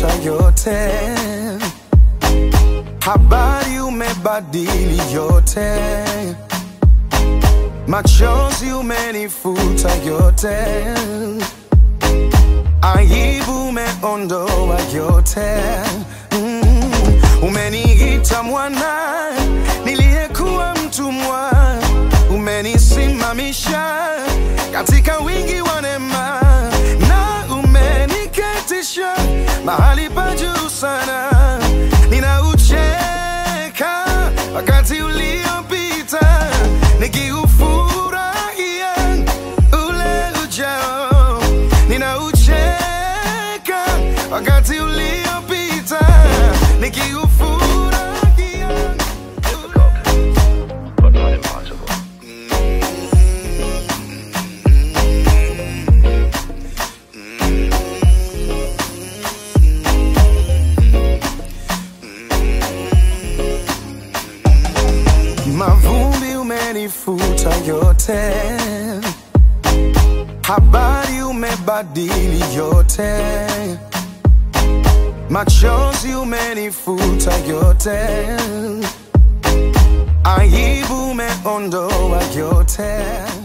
umenifuta yote, habari umebadili yote, machozi umenifuta yote, aibu umeondoa yote mm. Umeniita mwana niliyekuwa mtumwa, umenisimamisha katika wingi wa neema na umeniketisha mahali pa juu sana. Ninaucheka wakati uliopita nikiufurahia ule ujao. Ninaucheka wakati uliopita nikiufurahia but not impossible. Mavumbi umenifuta yote, habari umebadili yote, machozi umenifuta yote, aibu umeondoa yote.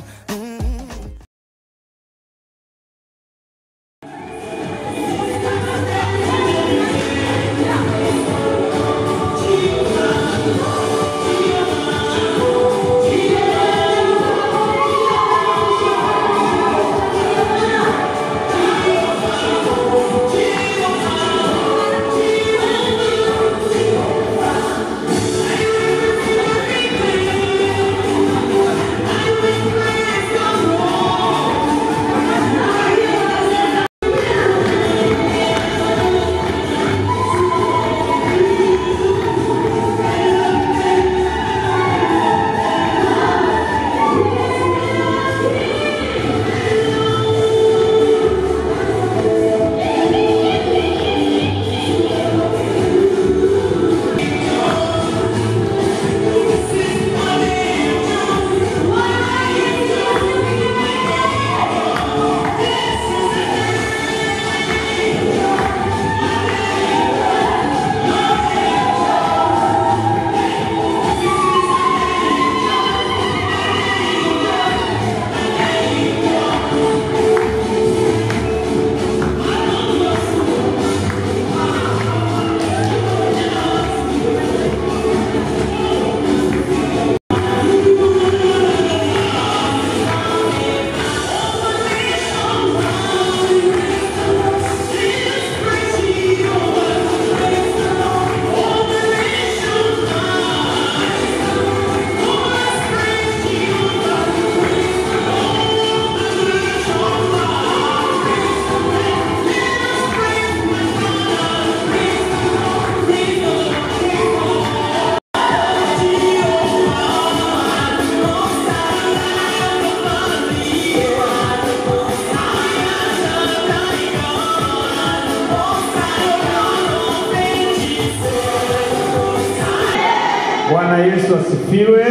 Bwana Yesu asifiwe.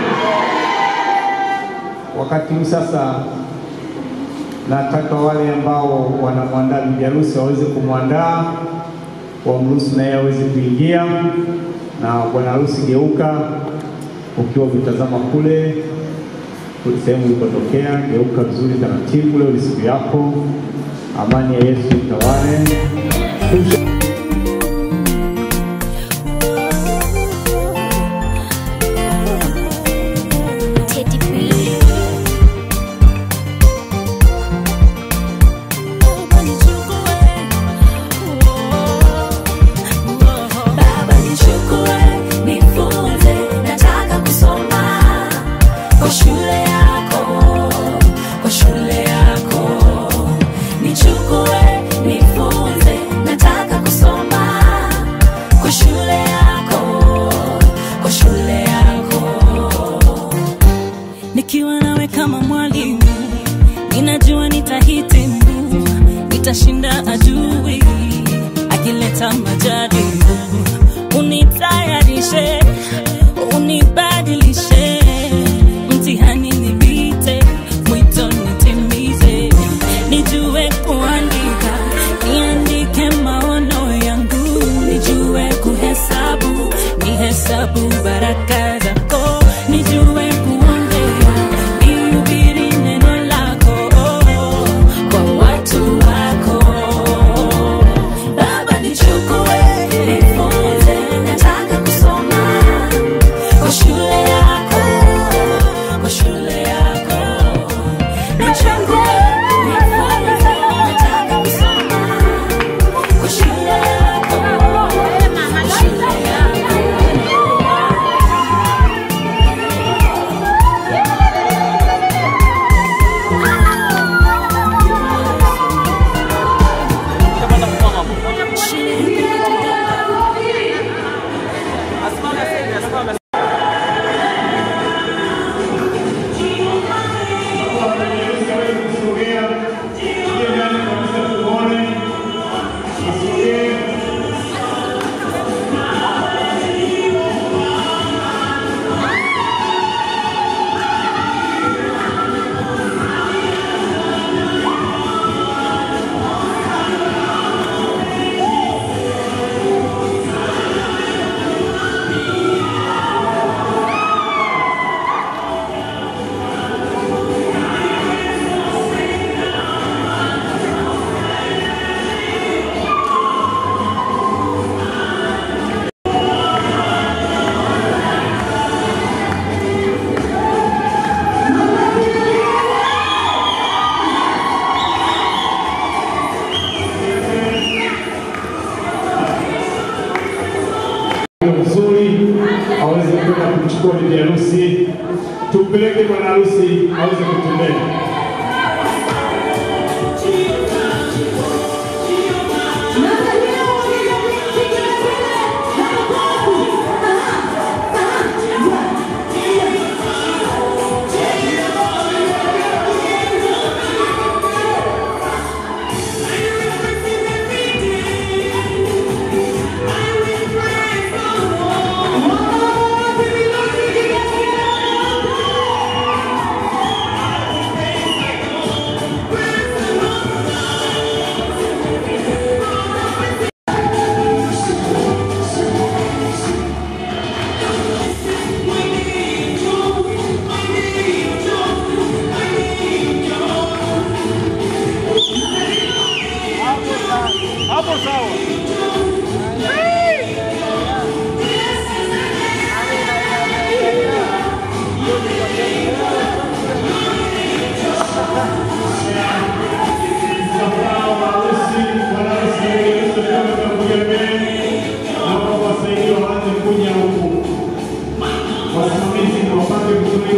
Wakati huu sasa, nataka wale ambao wanamwandaa bibi harusi waweze kumwandaa, wamruhusu naye aweze kuingia. Na bwana harusi, geuka ukiwa ukitazama kule kule sehemu ulikotokea, geuka vizuri taratibu. Leo ni siku yako, amani ya Yesu itawale. Teddy B. Baba nichukue, nifunze, nataka kusoma kwa shule yako, kwa shule yako. Nichukue, nifunze, nataka kusoma kwa shule yako, kwa shule yako nikiwa nawe kama mwalimu, ninajua nitahitimu, nitashinda adui akileta majaribu. Unitayarishe, unibadilishe, mtihani nipite, mwito nitimize, nijue kuandika, niandike maono ya bwana harusi aweze kutembea. Wasimamizi na wapate vizuri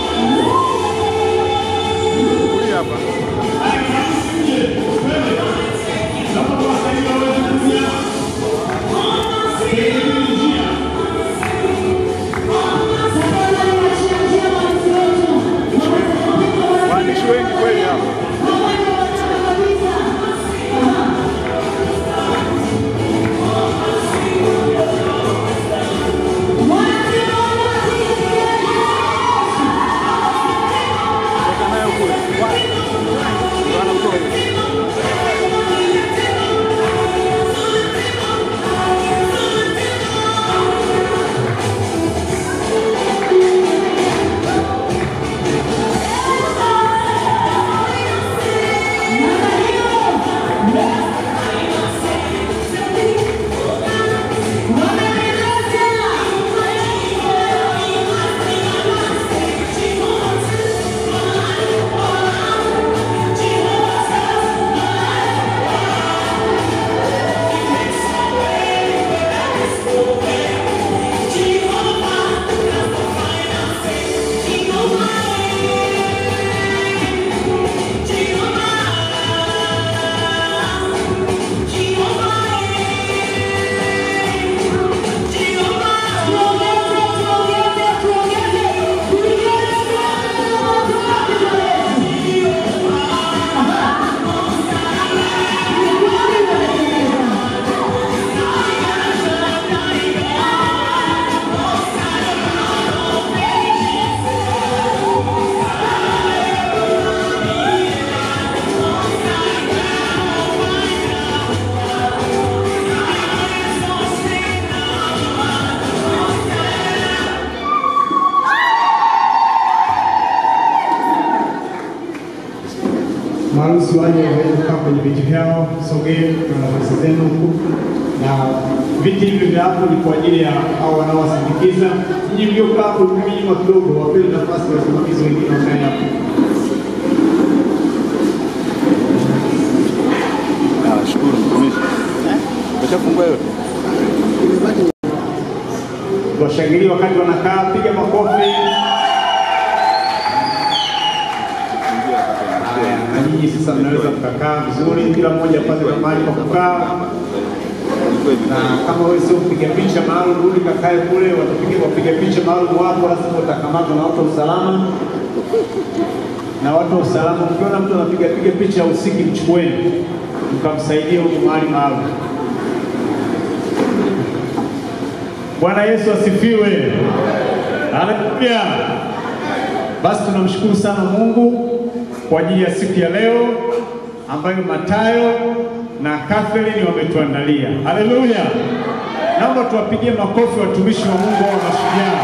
Waandishi wengi kweli hapa. Toka nayo kule. Bwana mtoe. maharusi waje waweze kukaa kwenye viti vyao, sogee na nafasi zenu huku, na viti hivi vya hapo ni kwa ajili ya hao wanaowasindikiza. Nyinyi mliokaa hapo hivi nyuma kidogo, wapeni nafasi wasimamizi wengine wakae hapo. Ah, shukuru mtumishi. Umeshafungua yote? Washangilie wakati wanakaa, piga makofi. Haya, na nyinyi sasa mnaweza mkakaa vizuri, kila mmoja apate mahali pa kukaa. na kama wewe sio mpiga picha maalum, rudi kakae kule, watapiga wapiga picha maalum wapo, lazima utakamatwa na watu wa usalama. Na watu wa usalama, mkiona mtu anapiga piga picha usiki, mchukueni mkamsaidia huko mahali maalum. Bwana Yesu asifiwe, haleluya. Basi tunamshukuru sana Mungu kwa ajili ya siku ya leo ambayo Matayo na Catherine wametuandalia. Haleluya! Naomba tuwapigie makofi watumishi wa Mungu wa mashujaa.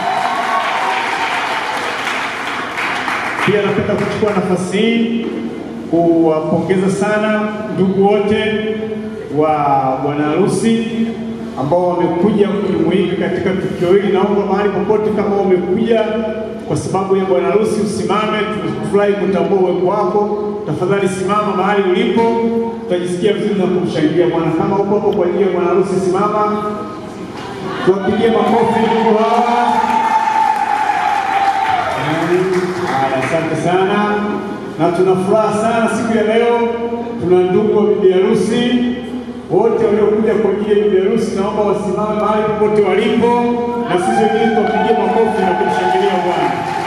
Pia napenda kuchukua nafasi hii kuwapongeza sana ndugu wote wa bwana harusi ambao wamekuja kujumuika katika tukio hili. Naomba mahali popote kama umekuja kwa sababu ya bwana harusi usimame, tufurahi kutambua uwepo wako. Tafadhali simama mahali ulipo, tutajisikia vizuri na kumshangilia Bwana. Kama uko hapo kwa ajili ya bwana harusi, simama, tuwapigie makofi ndugu hawa. Haya, asante sana, na tuna furaha sana siku ya leo. Tuna ndugu wa bibi harusi wote waliokuja kwa ajili ya bibi harusi, naomba wasimame mahali popote walipo, na sisi wengine tuwapigie makofi na kumshangilia Bwana.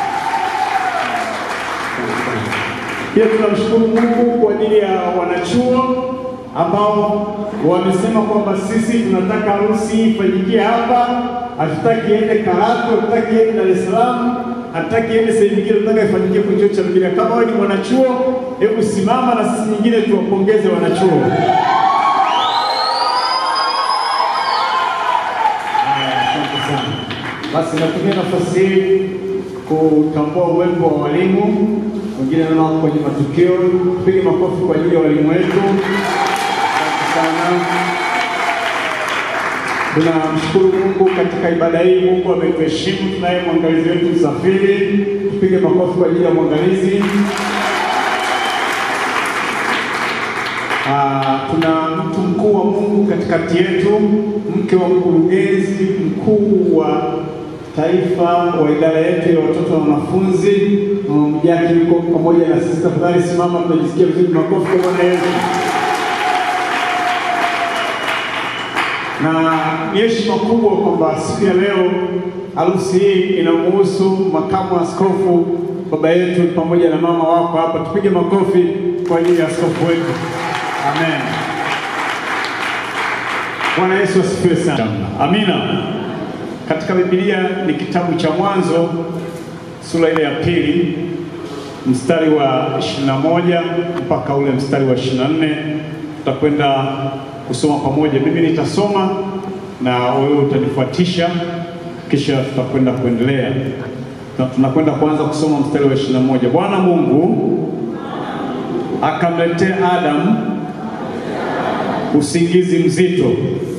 Pia tunamshukuru Mungu kwa ajili ya wanachuo ambao wamesema kwamba sisi tunataka harusi ifanyikie hapa, hatutaki iende Karatu, hatutaki iende Dar es Salaam, hatutaki iende sehemu nyingine, tunataka ifanyikie kwenye chuo cha Biblia. Kama wewe ni mwanachuo, hebu simama na sisi nyingine tuwapongeze wanachuo. Haya, Asante sana. Basi natumia nafasi hii kutambua uwepo wa walimu wengine naona wako kwenye matukio. Tupige makofi kwa ajili ya walimu wetu. Asante sana. Tunamshukuru Mungu katika ibada hii. Mungu ametuheshimu. Tunaye mwangalizi wetu Msafiri, tupige makofi kwa ajili ya mwangalizi. Ah, tuna mtu mkuu wa Mungu katikati yetu, mke wa mkurugenzi mkuu wa taifa wa idara yetu ya watoto na wanafunzi. Mama Mjaki yuko pamoja na sisi. Tafadhali simama, tunajisikia vizuri. Makofi kwa Bwana Yesu. na ni heshima kubwa kwamba siku ya leo harusi hii inamuhusu makamu wa askofu baba yetu pamoja na mama wako hapa. Tupige makofi kwa ajili ya askofu wetu. Amen. Bwana Yesu asifiwe sana. Amina. Katika Biblia ni kitabu cha Mwanzo sura ile ya pili mstari wa 21 mpaka ule mstari wa 24 tutakwenda kusoma pamoja. Mimi nitasoma na wewe utanifuatisha, kisha tutakwenda kuendelea. Na tunakwenda kuanza kusoma mstari wa 21. Bwana Mungu akamletea Adamu usingizi mzito,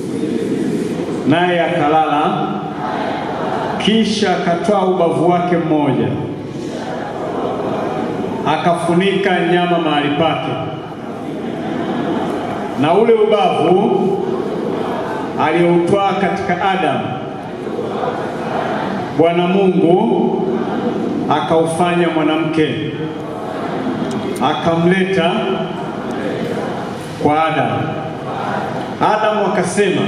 naye akalala, kisha akatoa ubavu wake mmoja, akafunika nyama mahali pake na ule ubavu alioutwaa katika Adamu, Bwana Mungu akaufanya mwanamke, akamleta kwa Adamu. Adamu akasema,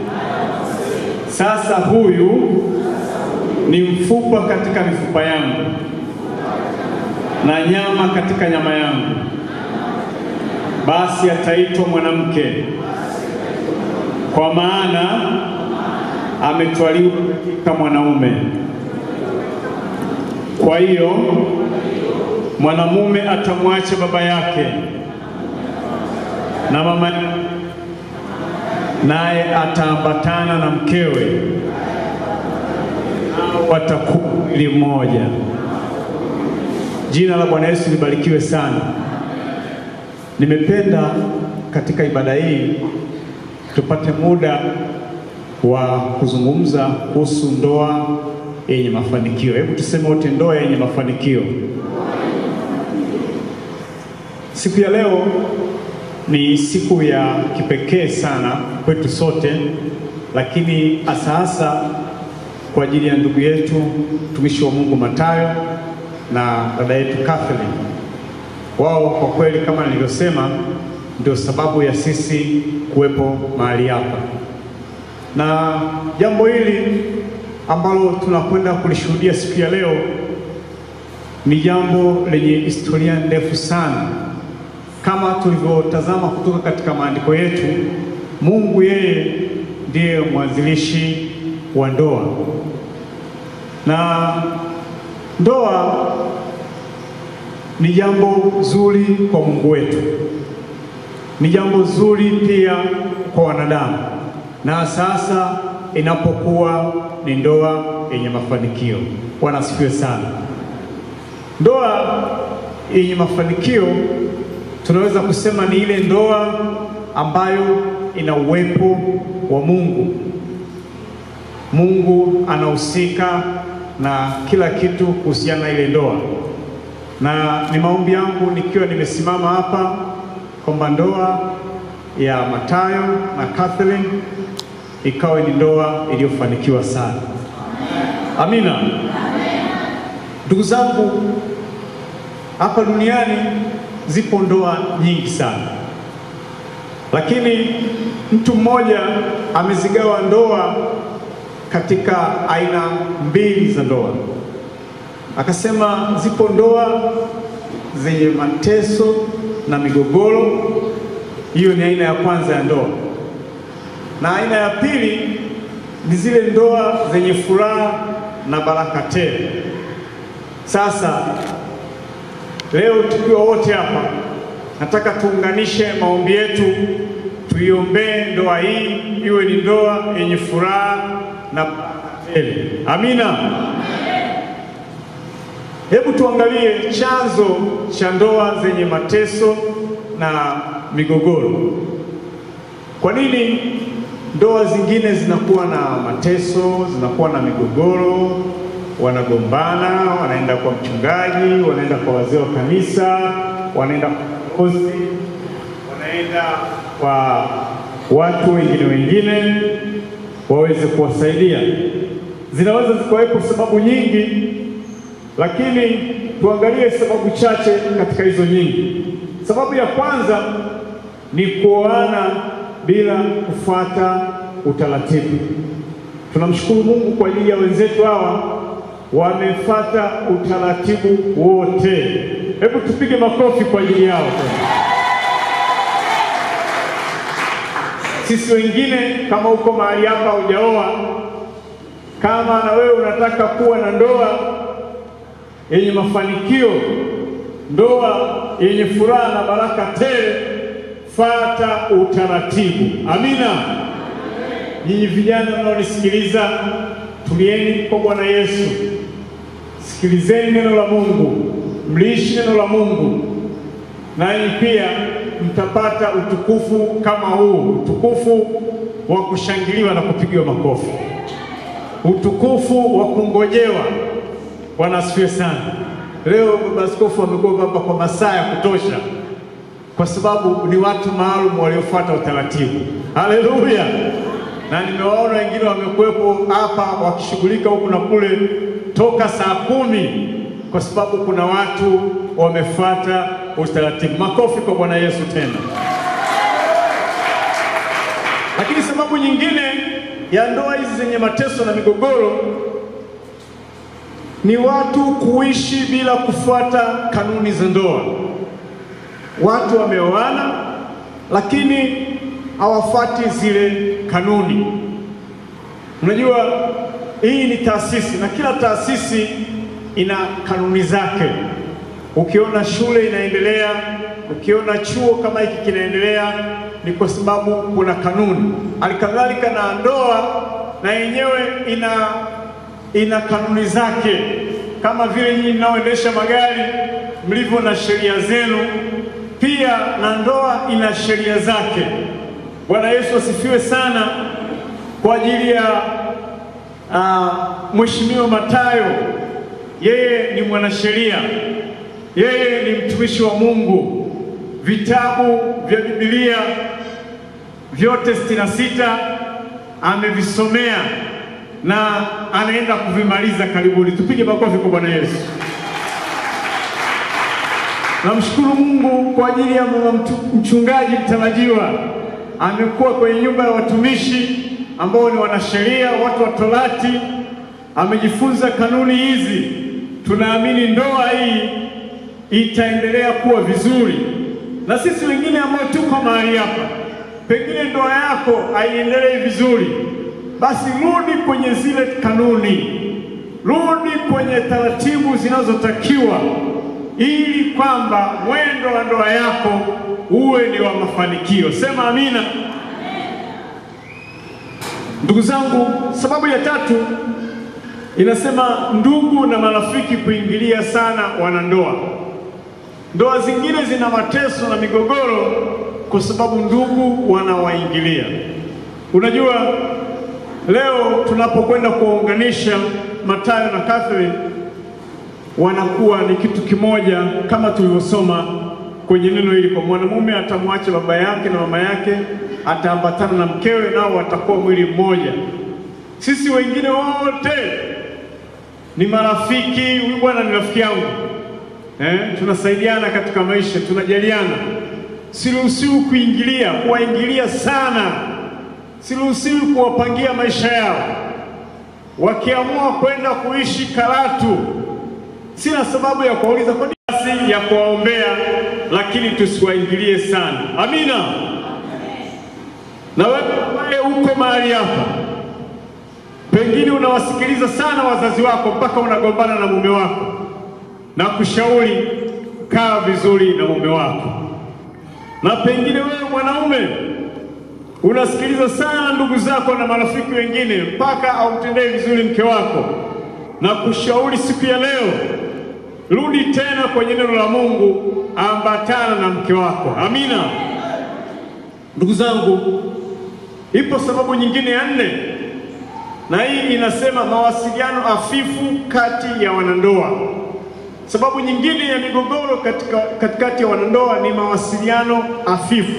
sasa huyu ni mfupa katika mifupa yangu na nyama katika nyama yangu basi ataitwa mwanamke, kwa maana ametwaliwa katika mwanaume. Kwa hiyo mwanamume atamwacha baba yake na mama, naye ataambatana na mkewe, nao watakuwa mwili mmoja. Jina la Bwana Yesu libarikiwe sana. Nimependa katika ibada hii tupate muda wa kuzungumza kuhusu ndoa yenye mafanikio. Hebu tuseme wote, ndoa yenye mafanikio. Siku ya leo ni siku ya kipekee sana kwetu sote, lakini hasa hasa kwa ajili ya ndugu yetu mtumishi wa Mungu Matayo na dada yetu Catherine wao kwa kweli, kama nilivyosema, ndio sababu ya sisi kuwepo mahali hapa, na jambo hili ambalo tunakwenda kulishuhudia siku ya leo ni jambo lenye historia ndefu sana. Kama tulivyotazama kutoka katika maandiko yetu, Mungu yeye ndiye mwanzilishi wa ndoa, na ndoa ni jambo zuri kwa Mungu wetu, ni jambo zuri pia kwa wanadamu, na sasa inapokuwa ni ndoa yenye mafanikio. Bwana asifiwe sana. Ndoa yenye mafanikio tunaweza kusema ni ile ndoa ambayo ina uwepo wa Mungu. Mungu anahusika na kila kitu kuhusiana na ile ndoa na ni maombi yangu nikiwa nimesimama hapa kwamba ndoa ya Matayo na Catherine ikawe ni ndoa iliyofanikiwa sana. Amina. Ndugu zangu, hapa duniani zipo ndoa nyingi sana, lakini mtu mmoja amezigawa ndoa katika aina mbili za ndoa. Akasema zipo ndoa zenye mateso na migogoro, hiyo ni aina ya kwanza ya ndoa, na aina ya pili ni zile ndoa zenye furaha na baraka tele. Sasa leo tukiwa wote hapa, nataka tuunganishe maombi yetu, tuiombee ndoa hii iwe ni ndoa yenye furaha na baraka tele. Amina. Hebu tuangalie chanzo cha ndoa zenye mateso na migogoro. Kwa nini ndoa zingine zinakuwa na mateso, zinakuwa na migogoro, wanagombana, wanaenda kwa mchungaji, wanaenda kwa wazee wa kanisa, wanaenda kwa kozi, wanaenda kwa watu wengine wengine waweze kuwasaidia. Zinaweza zikawepo sababu nyingi, lakini tuangalie sababu chache katika hizo nyingi. Sababu ya kwanza ni kuoana bila kufuata utaratibu. Tunamshukuru Mungu kwa ajili ya wenzetu hawa wamefuata utaratibu wote. Hebu tupige makofi kwa ajili yao. Sisi wengine, kama uko mahali hapa hujaoa, kama na wewe unataka kuwa na ndoa yenye mafanikio, ndoa yenye furaha na baraka tele, fata utaratibu. Amina. Nyinyi vijana mnaonisikiliza, tulieni kwa Bwana Yesu, sikilizeni neno la Mungu, mliishi neno la Mungu, nanyi pia mtapata utukufu kama huu, utukufu wa kushangiliwa na kupigiwa makofi, utukufu wa kungojewa. Bwana asifiwe sana. Leo baba askofu amekuwa hapa kwa masaa ya kutosha, kwa sababu ni watu maalum waliofuata utaratibu. Haleluya! Na nimewaona wengine wamekuwepo hapa wakishughulika huku na kule toka saa kumi, kwa sababu kuna watu wamefuata utaratibu. Makofi kwa Bwana Yesu tena. Lakini sababu nyingine ya ndoa hizi zenye mateso na migogoro ni watu kuishi bila kufuata kanuni za ndoa. Watu wameoana lakini hawafuati zile kanuni. Unajua, hii ni taasisi na kila taasisi ina kanuni zake. Ukiona shule inaendelea, ukiona chuo kama hiki kinaendelea, ni kwa sababu kuna kanuni. Halikadhalika na ndoa na yenyewe ina ina kanuni zake, kama vile nyinyi mnaoendesha magari mlivyo na sheria zenu, pia na ndoa ina sheria zake. Bwana Yesu asifiwe sana. Kwa ajili ya uh, Mheshimiwa Matayo, yeye ni mwanasheria, yeye ni mtumishi wa Mungu. Vitabu vya Biblia vyote sitini na sita amevisomea na anaenda kuvimaliza karibuni. Tupige makofi kwa Bwana Yesu. Namshukuru Mungu kwa ajili ya mama mtu- mchungaji mtarajiwa, amekuwa kwenye nyumba ya watumishi ambao ni wanasheria, watu wa Torati, amejifunza kanuni hizi. Tunaamini ndoa hii itaendelea kuwa vizuri, na sisi wengine ambao tuko mahali hapa, pengine ndoa yako haiendelei vizuri, basi rudi kwenye zile kanuni, rudi kwenye taratibu zinazotakiwa ili kwamba mwendo wa ndoa yako uwe ni wa mafanikio. Sema amina. Ndugu zangu, sababu ya tatu inasema ndugu na marafiki kuingilia sana wanandoa. Ndoa zingine zina mateso na migogoro kwa sababu ndugu wanawaingilia. Unajua, leo tunapokwenda kuwaunganisha Matayo na Catherine wanakuwa ni kitu kimoja, kama tulivyosoma kwenye neno hili, kwa mwanamume atamwacha baba yake na mama yake, ataambatana na mkewe, nao watakuwa mwili mmoja. Sisi wengine wote ni marafiki. Huyu bwana ni rafiki yangu, eh, tunasaidiana katika maisha, tunajaliana. Siruhusiwi kuingilia, kuwaingilia sana, siruhusiwi kuwapangia maisha yao. Wakiamua kwenda kuishi Karatu, sina sababu ya kuwauliza kwa nini, ya kuwaombea, lakini tusiwaingilie sana. Amina. Na wewe ambaye uko mahali hapa, pengine unawasikiliza sana wazazi wako mpaka unagombana na mume wako, na kushauri kaa vizuri na mume wako. Na pengine wewe mwanaume unasikiliza sana ndugu zako na marafiki wengine mpaka aumtendee vizuri mke wako, na kushauri siku ya leo, rudi tena kwenye neno la Mungu, ambatana na mke wako. Amina. Ndugu zangu, ipo sababu nyingine ya nne, na hii inasema mawasiliano hafifu kati ya wanandoa. Sababu nyingine ya migogoro katika katikati ya wanandoa ni mawasiliano hafifu.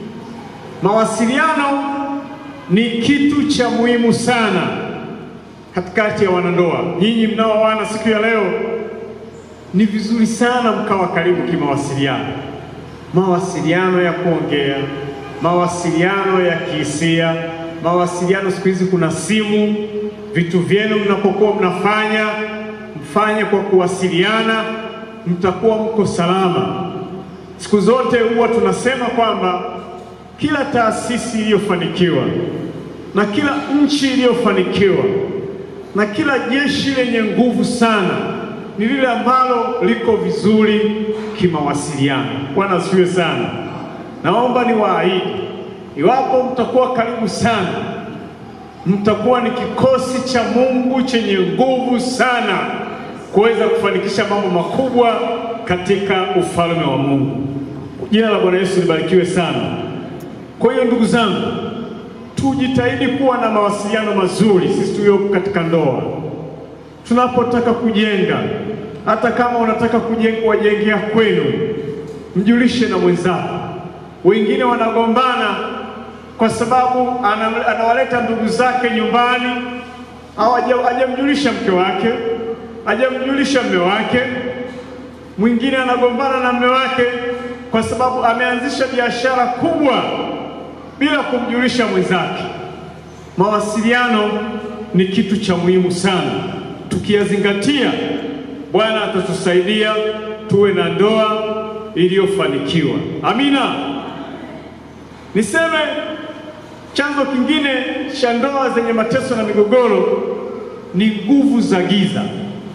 Mawasiliano ni kitu cha muhimu sana katikati ya wanandoa. Nyinyi mnaoana siku ya leo, ni vizuri sana mkawa karibu kimawasiliano, mawasiliano ya kuongea, mawasiliano ya kihisia, mawasiliano. Siku hizi kuna simu, vitu vyenu mnapokuwa mnafanya mfanye kwa kuwasiliana, mtakuwa mko salama. Siku zote huwa tunasema kwamba kila taasisi iliyofanikiwa na kila nchi iliyofanikiwa na kila jeshi lenye nguvu sana ni lile ambalo liko vizuri kimawasiliano. Bwana asifiwe sana. Naomba niwaahidi, iwapo mtakuwa karibu sana, mtakuwa ni kikosi cha Mungu chenye nguvu sana kuweza kufanikisha mambo makubwa katika ufalme wa Mungu. Jina la Bwana Yesu libarikiwe sana. Kwa hiyo ndugu zangu, tujitahidi kuwa na mawasiliano mazuri sisi tulioko katika ndoa. Tunapotaka kujenga, hata kama unataka kujenga wajengea kwenu, mjulishe na mwenzako. Wengine wanagombana kwa sababu ana, anawaleta ndugu zake nyumbani, au hajamjulisha mke wake, hajamjulisha mme wake. Mwingine anagombana na mme wake kwa sababu ameanzisha biashara kubwa bila kumjulisha mwenzake. Mawasiliano ni kitu cha muhimu sana, tukiyazingatia, Bwana atatusaidia tuwe na ndoa iliyofanikiwa. Amina. Niseme chanzo kingine cha ndoa zenye mateso na migogoro ni nguvu za giza.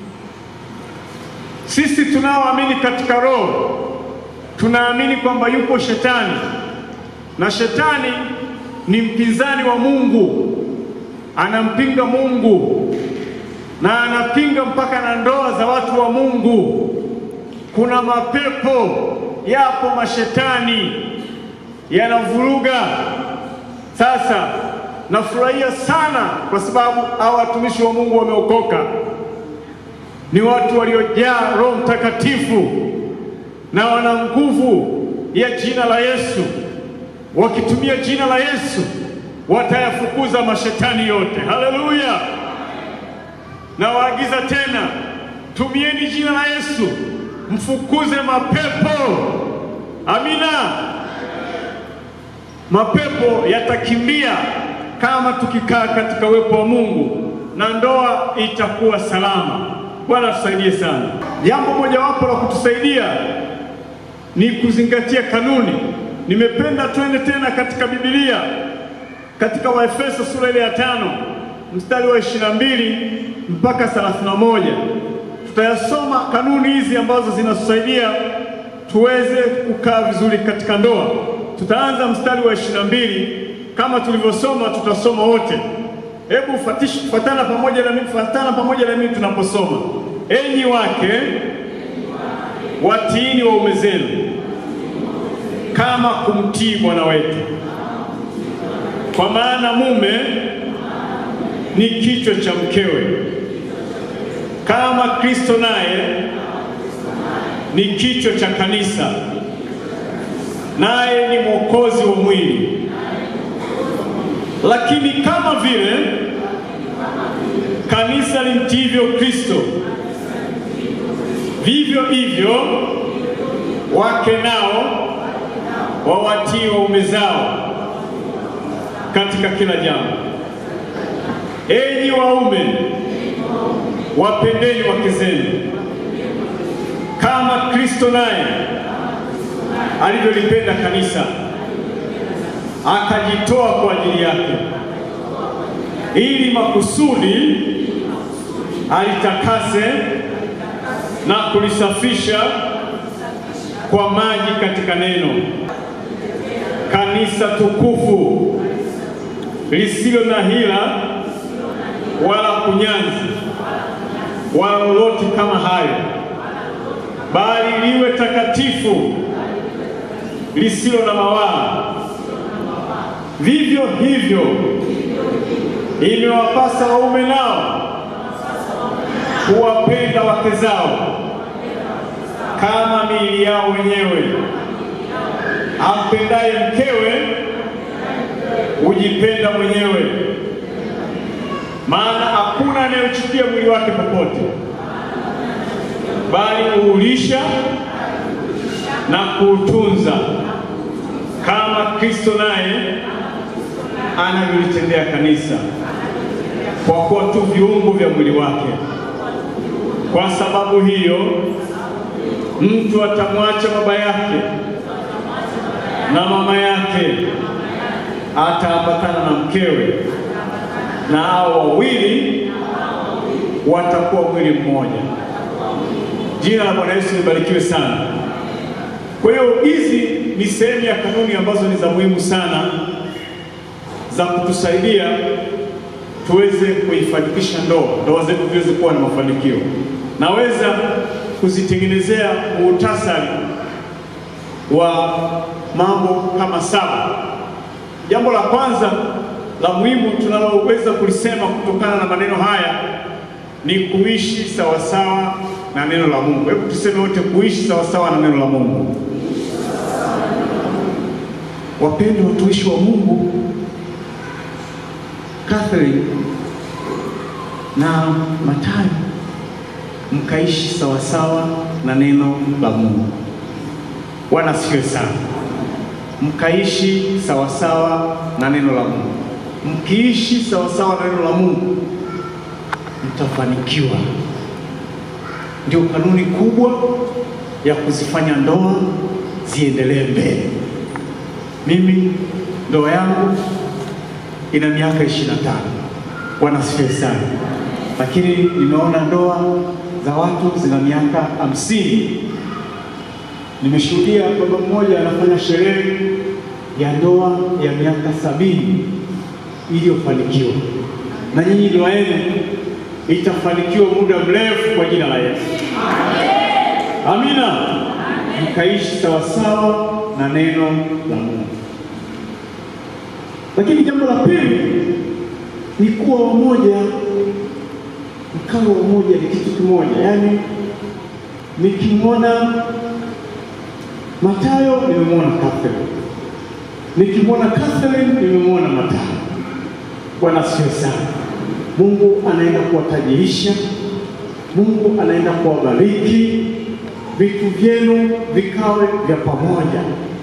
Sisi tunaoamini katika Roho tunaamini kwamba yupo shetani na shetani ni mpinzani wa Mungu, anampinga Mungu na anapinga mpaka na ndoa za watu wa Mungu. Kuna mapepo yapo, mashetani yanavuruga. Sasa nafurahia sana kwa sababu hao watumishi wa Mungu wameokoka, ni watu waliojaa Roho Mtakatifu na wana nguvu ya jina la Yesu. Wakitumia jina la Yesu watayafukuza mashetani yote. Haleluya! Na waagiza tena, tumieni jina la Yesu mfukuze mapepo. Amina. Mapepo yatakimbia kama tukikaa katika uwepo wa Mungu, na ndoa itakuwa salama. Bwana tusaidie sana. Jambo mojawapo la kutusaidia ni kuzingatia kanuni. Nimependa twende tena katika Biblia, katika Waefeso sura ile ya tano mstari wa ishirini na mbili mpaka thelathini na moja tutayasoma kanuni hizi ambazo zinatusaidia tuweze kukaa vizuri katika ndoa. Tutaanza mstari wa ishirini na mbili kama tulivyosoma, tutasoma wote. Hebu fuatana pamoja na mimi, fuatana pamoja na mimi tunaposoma. Enyi wake watiini waume zenu kama kumtii Bwana wetu, kwa maana mume ni kichwa cha mkewe, kama Kristo naye ni kichwa cha kanisa, naye ni mwokozi wa mwili. Lakini kama vile kanisa limtiivyo Kristo, Vivyo hivyo wake nao wawatii waume zao katika kila jambo. Enyi waume, wapendeni wake zenu kama Kristo naye alivyolipenda kanisa akajitoa kwa ajili yake, ili makusudi alitakase na kulisafisha kwa maji katika neno, kanisa tukufu lisilo na hila wala kunyanzi wala lolote kama hayo, bali liwe takatifu lisilo na mawaa. Vivyo hivyo imewapasa waume nao kuwapenda wake zao kama miili yao wenyewe. Ampendaye mkewe hujipenda mwenyewe, maana hakuna anayeuchukia mwili wake popote, bali huulisha na kuutunza kama Kristo naye anavyolitendea kanisa, kwa kuwa tu viungo vya mwili wake. Kwa sababu hiyo, mtu atamwacha baba yake na mama yake, ataambatana na mkewe, na hao wawili watakuwa mwili mmoja. Jina la Bwana Yesu libarikiwe sana. Kwa hiyo hizi ni sehemu ya kanuni ambazo ni za muhimu sana za kutusaidia tuweze kuifanikisha ndoa, ndoa zetu ziweze kuwa na mafanikio. Naweza kuzitengenezea muhtasari wa mambo kama saba. Jambo la kwanza la muhimu tunaloweza kulisema kutokana na maneno haya ni kuishi sawasawa na neno la Mungu. Hebu tuseme wote, kuishi sawasawa na neno la Mungu. Wapendwa watumishi wa Mungu, Catherine na Matayo, mkaishi sawasawa na neno la Mungu. Bwana asifiwe sana. Mkaishi sawasawa na neno la Mungu. Mkiishi sawasawa na neno la Mungu, mtafanikiwa. Ndio kanuni kubwa ya kuzifanya ndoa ziendelee mbele. Mimi ndoa yangu ina miaka ishirini na tano. Bwana asifiwe sana, lakini nimeona ndoa za watu zina miaka hamsini. Nimeshuhudia baba mmoja anafanya sherehe ya ndoa ya miaka sabini iliyofanikiwa, na nyinyi ndoa yenu itafanikiwa muda mrefu kwa jina la Yesu. Amina. Mkaishi sawasawa na neno la Mungu. Lakini jambo la pili ni kuwa wamoja. Mkawa wamoja ni kitu kimoja, yaani nikimwona Matayo nimemwona Catherine, nikimwona Catherine nimemwona Matayo. Bwana asifiwe sana. Mungu anaenda kuwatajirisha, Mungu anaenda kuwabariki, vitu vyenu vikawe vya pamoja,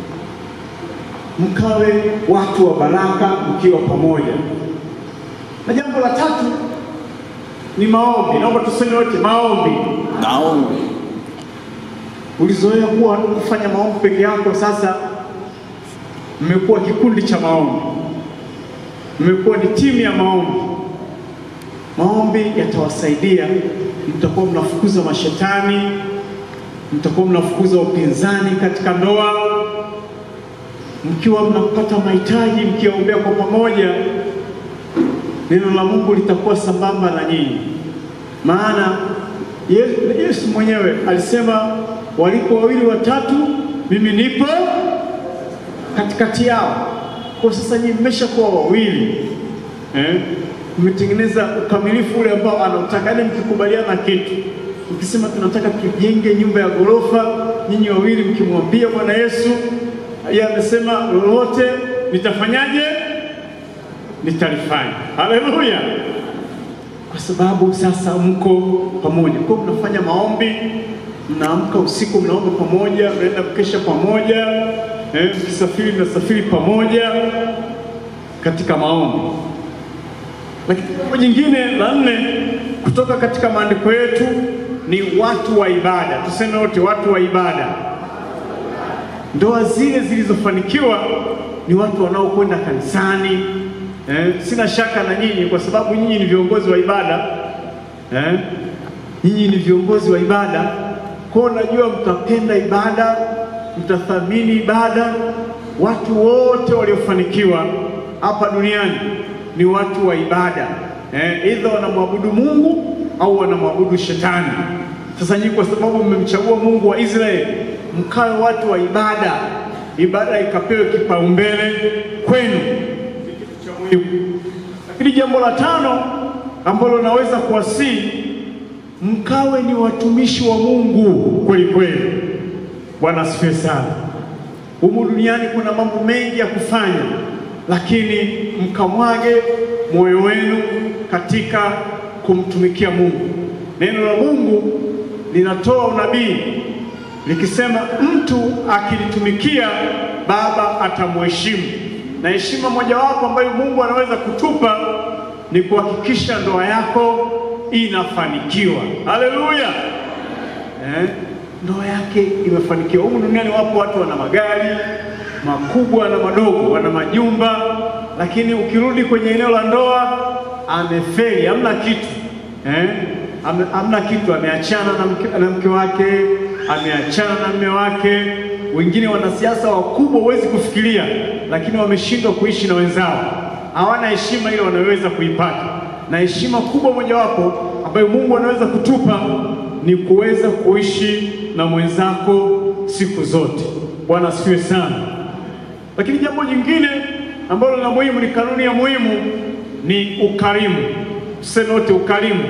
mkawe watu wa baraka mkiwa pamoja. Na jambo la tatu ni maombi. Naomba tuseme wote maombi. Naombi. Ulizoea kuwa kufanya maombi peke yako, sasa mmekuwa kikundi cha maombi, mmekuwa ni timu ya maombi. Maombi yatawasaidia, mtakuwa mnafukuza mashetani, mtakuwa mnafukuza upinzani katika ndoa, mkiwa mnapata mahitaji, mkiwaombea kwa pamoja, neno la Mungu litakuwa sambamba na nyinyi, maana Yesu, Yesu mwenyewe alisema walipo wawili watatu, mimi nipo katikati yao. Kwa sasa nyinyi mmeshakuwa wawili eh? Mmetengeneza ukamilifu ule ambao anautaka, yaani mkikubaliana kitu, mkisema tunataka tujenge nyumba ya ghorofa, nyinyi wawili mkimwambia Bwana Yesu, yeye amesema lolote nitafanyaje? Nitalifanya. Haleluya! Kwa sababu sasa mko pamoja, kwa mnafanya maombi mnaamka usiku, mnaomba pamoja, mnaenda kukesha pamoja, eh, mkisafiri mnasafiri pamoja katika maombi. Lakini jambo jingine la nne kutoka katika maandiko yetu ni watu wa ibada. Tuseme wote watu wa ibada. Ndoa zile zilizofanikiwa ni watu wanaokwenda kanisani. Eh, sina shaka na nyinyi kwa sababu nyinyi ni viongozi wa ibada eh, nyinyi ni viongozi wa ibada, kwa hiyo najua mtapenda ibada, mtathamini ibada. Watu wote waliofanikiwa hapa duniani ni watu wa ibada eh, aidha wanamwabudu Mungu au wanamwabudu shetani. Sasa nyinyi kwa sababu mmemchagua Mungu wa Israeli, mkawe watu wa ibada, ibada ikapewe kipaumbele kwenu, ni kitu cha muhimu. Lakini jambo la tano ambalo naweza kuwasihi, mkawe ni watumishi wa Mungu kweli kweli. Bwana asifiwe sana. Humu duniani kuna mambo mengi ya kufanya, lakini mkamwage moyo wenu katika kumtumikia Mungu. Neno la Mungu linatoa unabii likisema, mtu akilitumikia Baba atamheshimu, na heshima mojawapo ambayo Mungu anaweza kutupa ni kuhakikisha ndoa yako inafanikiwa. Haleluya! Eh, ndoa yake imefanikiwa. Humu duniani wapo watu wana magari makubwa na madogo, wana majumba, lakini ukirudi kwenye eneo la ndoa amefeli, hamna kitu eh? Ame, hamna kitu, ameachana na mke, na mke wake, ameachana na mme wake. Wengine wanasiasa wakubwa huwezi kufikiria, lakini wameshindwa kuishi na wenzao, hawana heshima ile wanaweza kuipata. Na heshima kubwa mojawapo ambayo Mungu anaweza kutupa ni kuweza kuishi na mwenzako siku zote. Bwana asifiwe sana. Lakini jambo jingine ambalo la muhimu, ni kanuni ya muhimu, ni ukarimu. Tuseme wote ukarimu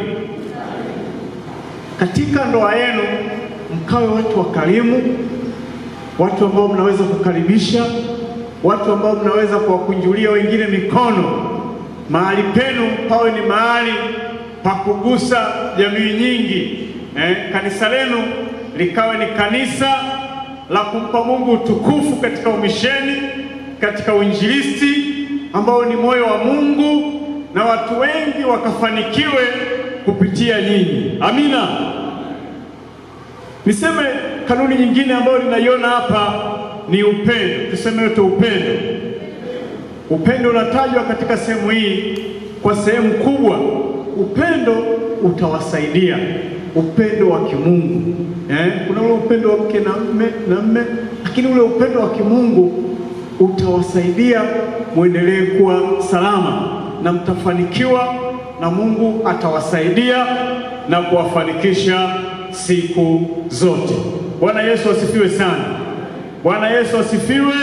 katika ndoa yenu, mkawe watu wakarimu, watu ambao mnaweza kukaribisha, watu ambao mnaweza kuwakunjulia wengine mikono. Mahali penu pawe ni mahali pa kugusa jamii nyingi. Eh, kanisa lenu likawe ni kanisa la kumpa Mungu utukufu katika umisheni, katika uinjilisti ambao ni moyo wa Mungu, na watu wengi wakafanikiwe kupitia nyinyi. Amina. Niseme kanuni nyingine ambayo ninaiona hapa ni upendo. Tuseme yote upendo. Upendo unatajwa katika sehemu hii kwa sehemu kubwa. Upendo utawasaidia, upendo wa kimungu eh? Kuna ule upendo wa mke na mme na mme, lakini ule upendo wa kimungu utawasaidia mwendelee kuwa salama na mtafanikiwa, na Mungu atawasaidia na kuwafanikisha siku zote. Bwana Yesu asifiwe sana. Bwana Yesu asifiwe.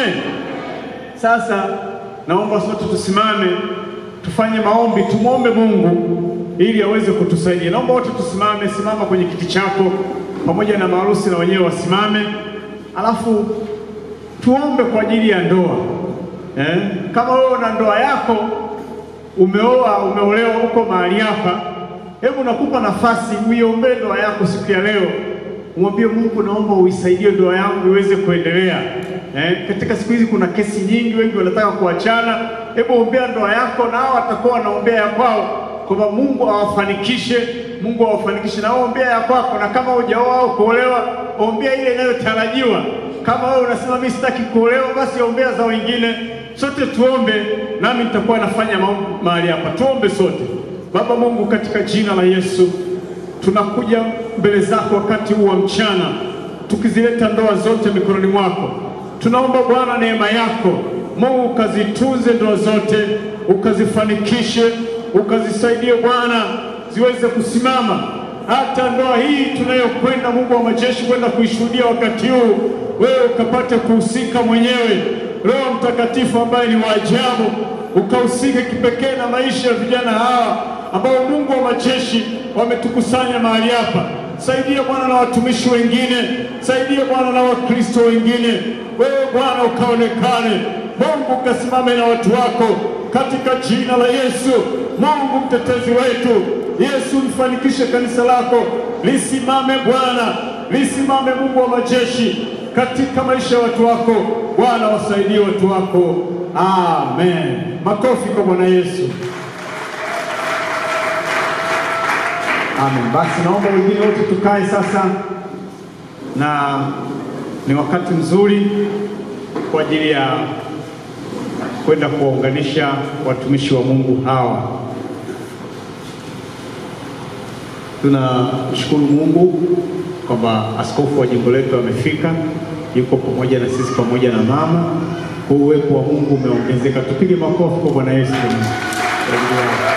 Sasa naomba sote tusimame tufanye maombi, tumwombe Mungu ili aweze kutusaidia. Naomba wote tusimame, simama kwenye kiti chako pamoja na maharusi na wenyewe wasimame, alafu tuombe kwa ajili ya ndoa eh? Kama wewe una ndoa yako umeoa, umeolewa huko mahali hapa, hebu nakupa nafasi uiombee ndoa yako siku ya leo, umwambie Mungu, naomba uisaidie ndoa yangu iweze kuendelea. Eh, katika siku hizi kuna kesi nyingi, wengi wanataka kuachana. Hebu ombea ndoa yako, na hao watakuwa wanaombea ya kwao, kwamba Mungu awafanikishe, Mungu awafanikishe, na wewe ombea ya kwako. Na kama hujaoa au kuolewa, ombea ile inayotarajiwa. Kama wewe unasema mimi sitaki kuolewa, basi ombea za wengine. Sote tuombe, nami nitakuwa nafanya maombi mahali hapa. Tuombe sote. Baba Mungu, katika jina la Yesu tunakuja mbele zako wakati huu wa mchana, tukizileta ndoa zote mikononi mwako. Tunaomba Bwana neema yako Mungu ukazitunze ndoa zote, ukazifanikishe, ukazisaidie Bwana ziweze kusimama. Hata ndoa hii tunayokwenda, Mungu wa majeshi, kwenda kuishuhudia wakati huu, wewe ukapate kuhusika mwenyewe. Roho Mtakatifu ambaye ni wa ajabu, ukahusike kipekee na maisha ya vijana hawa ambao Mungu wa majeshi wametukusanya mahali hapa. Saidia Bwana na watumishi wengine, saidia Bwana na Wakristo wengine. Wewe Bwana ukaonekane, Mungu ukasimame na watu wako katika jina la Yesu. Mungu mtetezi wetu, Yesu lifanikishe kanisa lako lisimame Bwana, lisimame Mungu wa majeshi katika maisha ya watu wako. Bwana, wasaidie watu wako. Amen. Makofi kwa Bwana Yesu. Amen. Basi naomba wengine wote tukae sasa, na ni wakati mzuri kwa ajili ya kwenda kuwaunganisha watumishi wa Mungu hawa. Tunamshukuru Mungu kwamba askofu wa jimbo letu amefika, yuko pamoja na sisi pamoja na mama. Kwa uwepo wa Mungu umeongezeka. Tupige makofi kwa Bwana Yesu. Kwa ajili yao.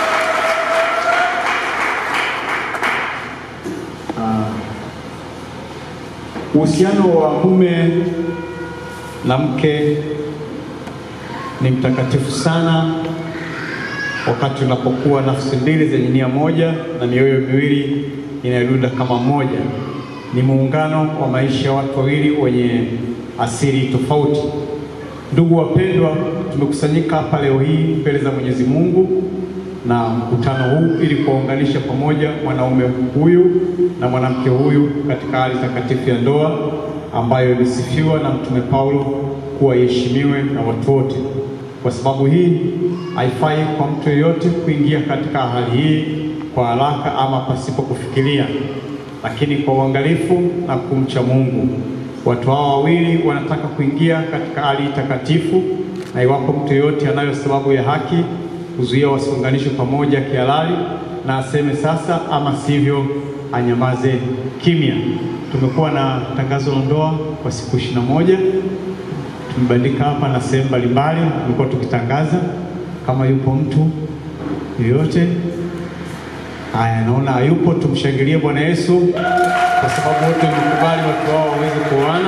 Uhusiano wa mume na mke ni mtakatifu sana wakati unapokuwa nafsi mbili zenye nia moja na mioyo miwili inayodunda kama moja. Ni muungano wa maisha ya watu wawili wenye asili tofauti. Ndugu wapendwa, tumekusanyika hapa leo hii mbele za Mwenyezi Mungu na mkutano huu ili kuwaunganisha pamoja mwanaume huyu na mwanamke huyu katika hali takatifu ya ndoa ambayo ilisifiwa na Mtume Paulo kuwa iheshimiwe na watu wote. Kwa sababu hii haifai kwa mtu yeyote kuingia katika hali hii kwa haraka ama pasipo kufikiria, lakini kwa uangalifu na kumcha Mungu. Watu hawa wawili wanataka kuingia katika hali takatifu, na iwapo mtu yeyote anayo sababu ya haki kuzuia wasiunganishwe pamoja kihalali, na aseme sasa, ama sivyo anyamaze kimya. Tumekuwa na tangazo la ndoa kwa siku ishirini na moja tumebandika hapa na sehemu mbalimbali, tumekuwa tukitangaza. Kama yupo mtu yoyote, haya, naona hayupo, tumshangilie Bwana Yesu kwa sababu wote wamekubali watu wao waweze kuoana.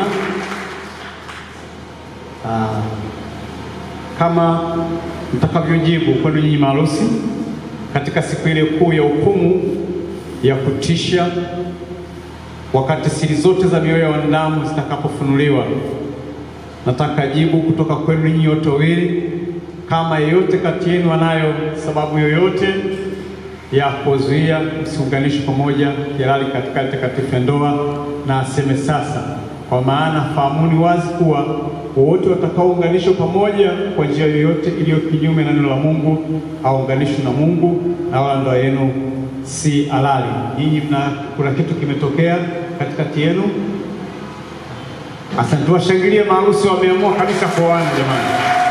Ah, kama mtakavyojibu kwenu nyinyi maharusi katika siku ile kuu ya hukumu ya kutisha, wakati siri zote za mioyo ya wanadamu zitakapofunuliwa. Nataka jibu kutoka kwenu ninyi wote wawili, kama yeyote kati yenu anayo sababu yoyote ya kuzuia msiunganishwe pamoja kihalali katika hali takatifu ya ndoa, na aseme sasa, kwa maana fahamuni wazi kuwa wowote watakaounganishwa pamoja kwa njia yoyote iliyo kinyume na neno la Mungu hawaunganishwi na Mungu, na wala ndoa yenu si halali. Nyinyi mna kuna kitu kimetokea katikati yenu. Asante, washangilie maharusi, wameamua kabisa kuoana jamani.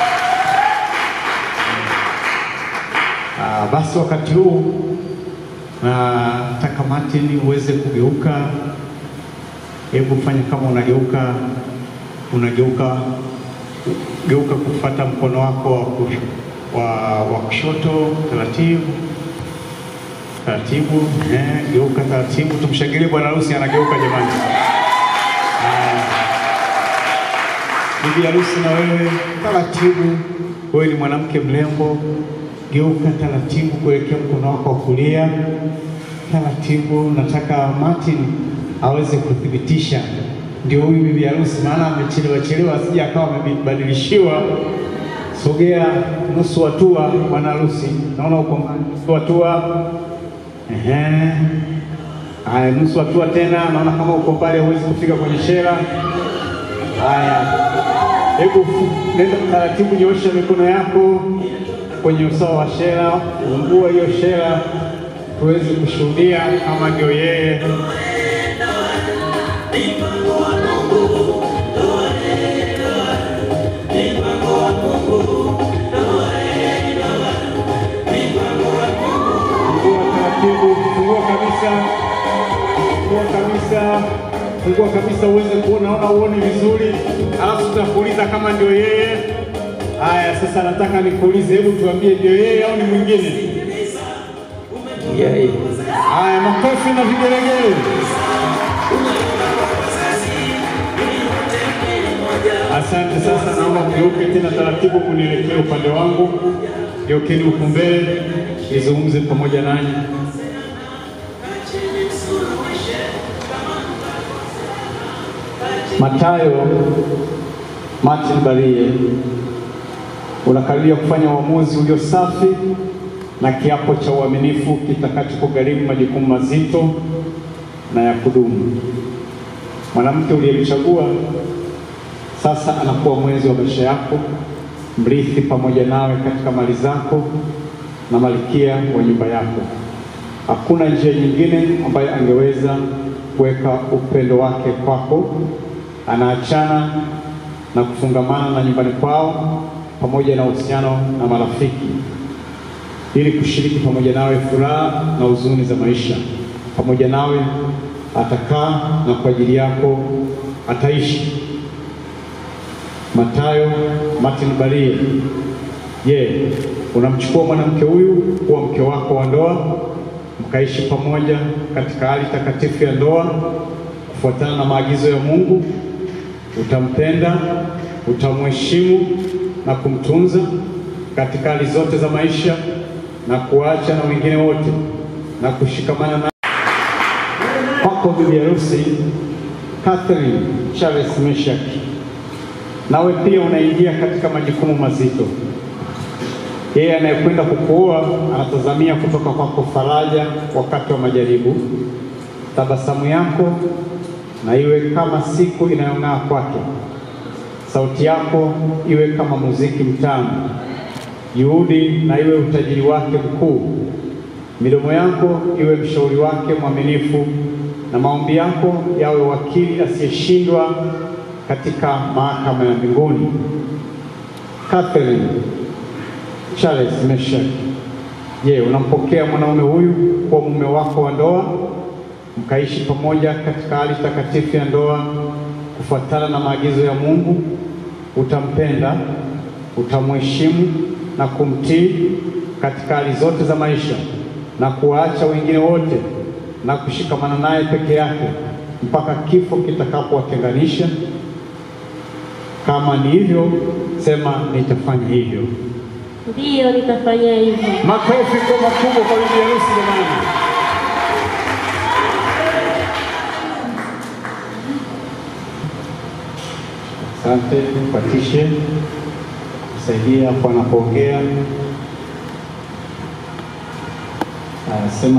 Ah, basi wakati huu nataka Martin uweze kugeuka. Hebu fanya kama unageuka, unageuka geuka kufuata mkono wako wa kush- wa, wa kushoto taratibu taratibu, eh, geuka taratibu. Tumshangilie bwana harusi anageuka jamani. Ah, Bibi harusi na wewe taratibu, wewe ni mwanamke mrembo, geuka taratibu kuelekea mkono wako wa kulia taratibu. Nataka Martin aweze kuthibitisha ndio huyu bibi harusi, maana amechelewa chelewa, asije akawa amebadilishiwa. Sogea nusu hatua, bwana harusi, naona uko mbali. nusu hatua. Ehe, haya, nusu hatua tena, naona kama uko mbali, huwezi kufika kwenye shera. Haya, hebu fu- nenda taratibu, nyoosha mikono yako kwenye usawa wa shera, fungua hiyo shera tuweze kushuhudia kama ndio yeye. Fungua taratibu, fungua kabisa, fungua kabisa, fungua kabisa uweze kuona, naona uone vizuri, alafu tutakuuliza kama ndio yeye. Haya, sasa nataka nikuulize, hebu tuambie ndio yeye au ni mwingine? Yeye. Haya, makofi na vigelegele. Asante. Sasa naomba mgeuke tena taratibu, kunielekea upande wangu. Geukeni huku mbele, nizungumze pamoja nanyi. Matayo Martin Barie, unakaribia kufanya uamuzi ulio safi na kiapo cha uaminifu kitakachokugharimu majukumu mazito na ya kudumu. Mwanamke uliyemchagua sasa anakuwa mwenzi wa maisha yako, mrithi pamoja nawe katika mali zako na malkia wa nyumba yako. Hakuna njia nyingine ambayo angeweza kuweka upendo wake kwako. Anaachana na kufungamana na nyumbani kwao pamoja na uhusiano na marafiki ili kushiriki pamoja nawe furaha na huzuni za maisha. Pamoja nawe atakaa na kwa ajili yako ataishi. Matayo Martin Barie. Je, unamchukua mwanamke huyu kuwa mke wako wa ndoa, mkaishi pamoja katika hali takatifu ya ndoa kufuatana na maagizo ya Mungu? Utampenda, utamheshimu na kumtunza katika hali zote za maisha na kuacha na wengine wote na kushikamana na kwako bibi harusi Catherine Charles Meshak. Nawe pia unaingia katika majukumu mazito. Yeye anayekwenda kukuoa anatazamia kutoka kwako faraja wakati wa majaribu. Tabasamu yako na iwe kama siku inayong'aa kwake. Sauti yako iwe kama muziki mtamu. Juhudi na iwe utajiri wake mkuu. Midomo yako iwe mshauri wake mwaminifu, na maombi yako yawe wakili asiyeshindwa katika mahakama ya mbinguni. Catherine Charles Meshak, je, unampokea mwanaume huyu kuwa mume wako wa ndoa, mkaishi pamoja katika hali takatifu ya ndoa kufuatana na maagizo ya Mungu? Utampenda, utamheshimu na kumtii katika hali zote za maisha na kuwaacha wengine wote na kushikamana naye peke yake mpaka kifo kitakapowatenganisha. Kama ni hivyo, sema nitafanya hivyo. Ndiyo, nitafanya hivyo. Makofi kwa makubwa kwa bibi harusi jamani. Asante patishe kusaidia hapo anapoongea. Anasema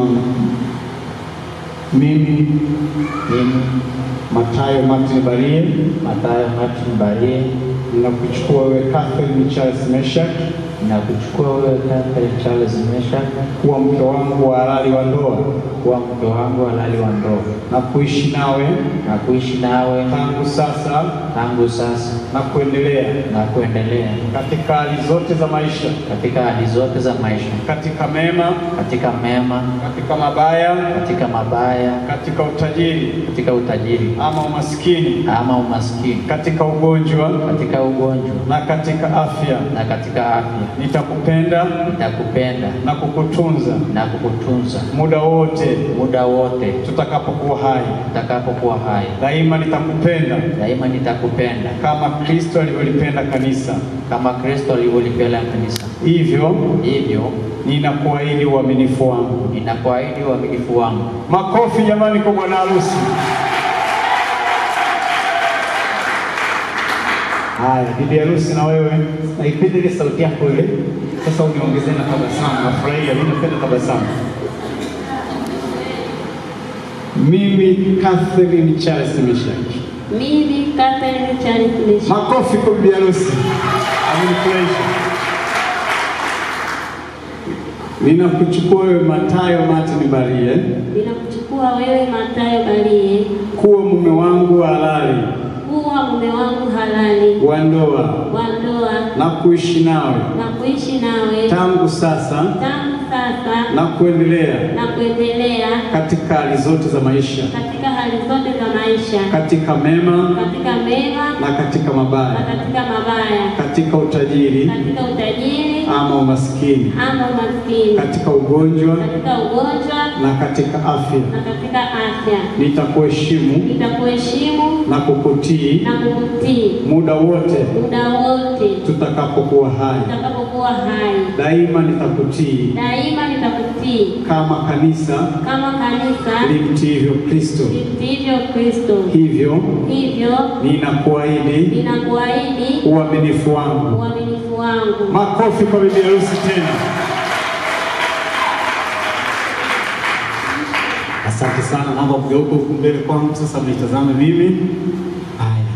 mimi Mimi Matayo Martin Barie Mathayo Martin Barie ninakuchukua wewe Catherine Charles Meshak nakuchukua wewe Catherine Charles Meshak kuwa mke wangu wa halali wa ndoa kuwa mke wangu halali wa ndoa na kuishi nawe na kuishi nawe tangu sasa tangu sasa na kuendelea na kuendelea katika hali zote za maisha, katika hali zote za maisha, katika mema, katika mema, katika mabaya, katika mabaya, katika utajiri katika utajiri ama umaskini, ama umaskini, katika ugonjwa katika ugonjwa na katika afya. na katika afya. Nitakupenda Nitakupenda na kukutunza na kukutunza muda wote muda wote tutakapokuwa hai. utakapokuwa hai. Daima nitakupenda Daima nitakupenda kama Kristo alivyolipenda kanisa. kama Kristo alivyolipenda kanisa. Hivyo Hivyo ninakuahidi uaminifu wangu. ninakuahidi uaminifu wangu. Makofi jamani kwa bwana harusi. Haya, bibi harusi na wewe, naipenda ile sauti yako ile. Sasa uniongezee na tabasamu, nafurahia, mimi napenda tabasamu. Mimi Catherine Charles Meshaki. Mimi Catherine Charles Meshak. Makofi kwa bibi harusi, amenifurahisha. Ninakuchukua wewe Matayo Martin Barie Ninakuchukua wewe Mathayo Barie kuwa mume wangu wa halali kuwa mume wangu halali wa ndoa wa ndoa na kuishi nawe na kuishi nawe tangu sasa tangu sasa na kuendelea na kuendelea katika hali zote za maisha, katika hali zote za maisha, katika mema katika mema na katika na mabaya, katika mabaya, katika utajiri katika utajiri ama umaskini, ama umaskini, katika ugonjwa katika ugonjwa na katika afya. na katika afya. Nitakuheshimu Nitakuheshimu na kukutii na kukutii muda wote muda wote tutakapokuwa hai. utakapokuwa hai. Daima nitakutii Daima nitakutii kama kanisa kama kanisa limtiivyo Kristo. limtiivyo Kristo. Hivyo Hivyo ninakuahidi ninakuahidi uaminifu wangu. uaminifu wangu. Makofi kwa bibi harusi tena. Asante sana, naomba mgeuke huku mbele kwangu sasa, mnitazame mimi. Haya,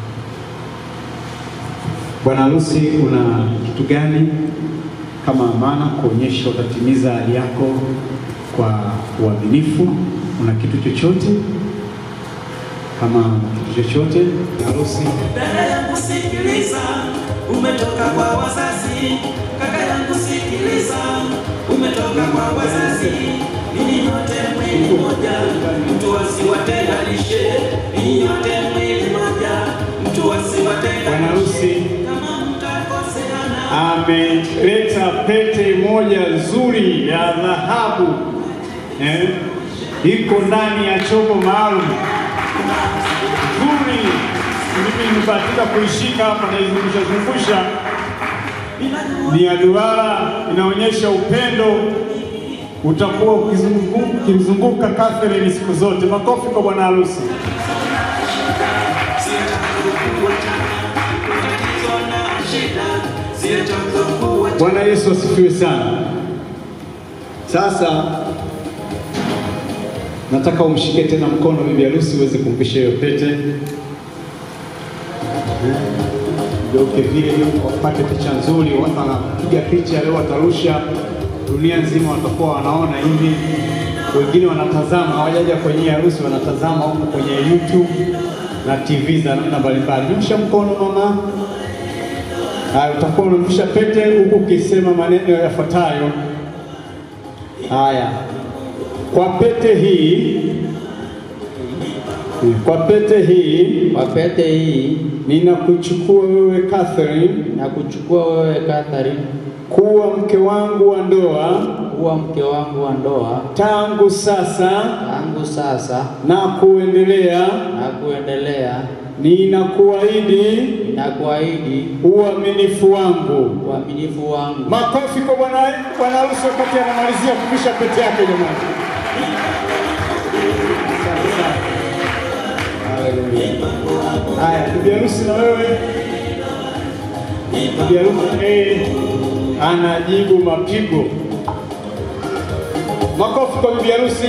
bwana harusi, una kitu gani kama amana kuonyesha utatimiza ahadi yako kwa uaminifu? Una kitu chochote kama una kitu chochote harusi? Dada yangu sikiliza, umetoka kwa wazazi. Kaka yangu sikiliza, umetoka kwa wazazi. Ninyi nyote mwili moja, mtu asiwatenganishe. Ninyi nyote mwili moja, mtu Bwana asiwatenganishe. harusi Kama mtakoseana ameleta pete moja nzuri ya dhahabu eh, iko ndani ya chombo maalum nzuri. Mimi nimebahatika kuishika hapa, naizungusha zungusha, ni ya duara, inaonyesha upendo utakuwa ukizungu- ukimzunguka Catherine siku zote. Makofi kwa bwana harusi. Bwana Yesu asifiwe sana. Sasa nataka umshike tena mkono bibi harusi uweze kumpisha hiyo pete. Geuke vile wapate picha nzuri, watu wanapiga picha leo, watarusha dunia nzima, watakuwa wanaona hivi. Wengine wanatazama, hawajaja kwenye harusi, wanatazama huko kwenye YouTube na TV za namna mbalimbali. Nyosha mkono mama. Haya, utakuwa unamvisha pete huku ukisema maneno yafuatayo. Haya, kwa pete hii, kwa pete hii Kwa pete hii ninakuchukua wewe Catherine na kuchukua wewe Catherine kuwa mke wangu wa ndoa kuwa mke wangu wa ndoa tangu sasa tangu sasa na kuendelea. na kuendelea. Ninakuahidi Ninakuahidi uaminifu wangu. uaminifu wangu. Makofi kwa bwana bwana harusi wakati anamalizia kuvisha pete yake jamani. Asante sana. Haleluya. Haya, bibi harusi na wewe. Bibi harusi eh, anajibu mapigo. Makofi kwa bibi harusi.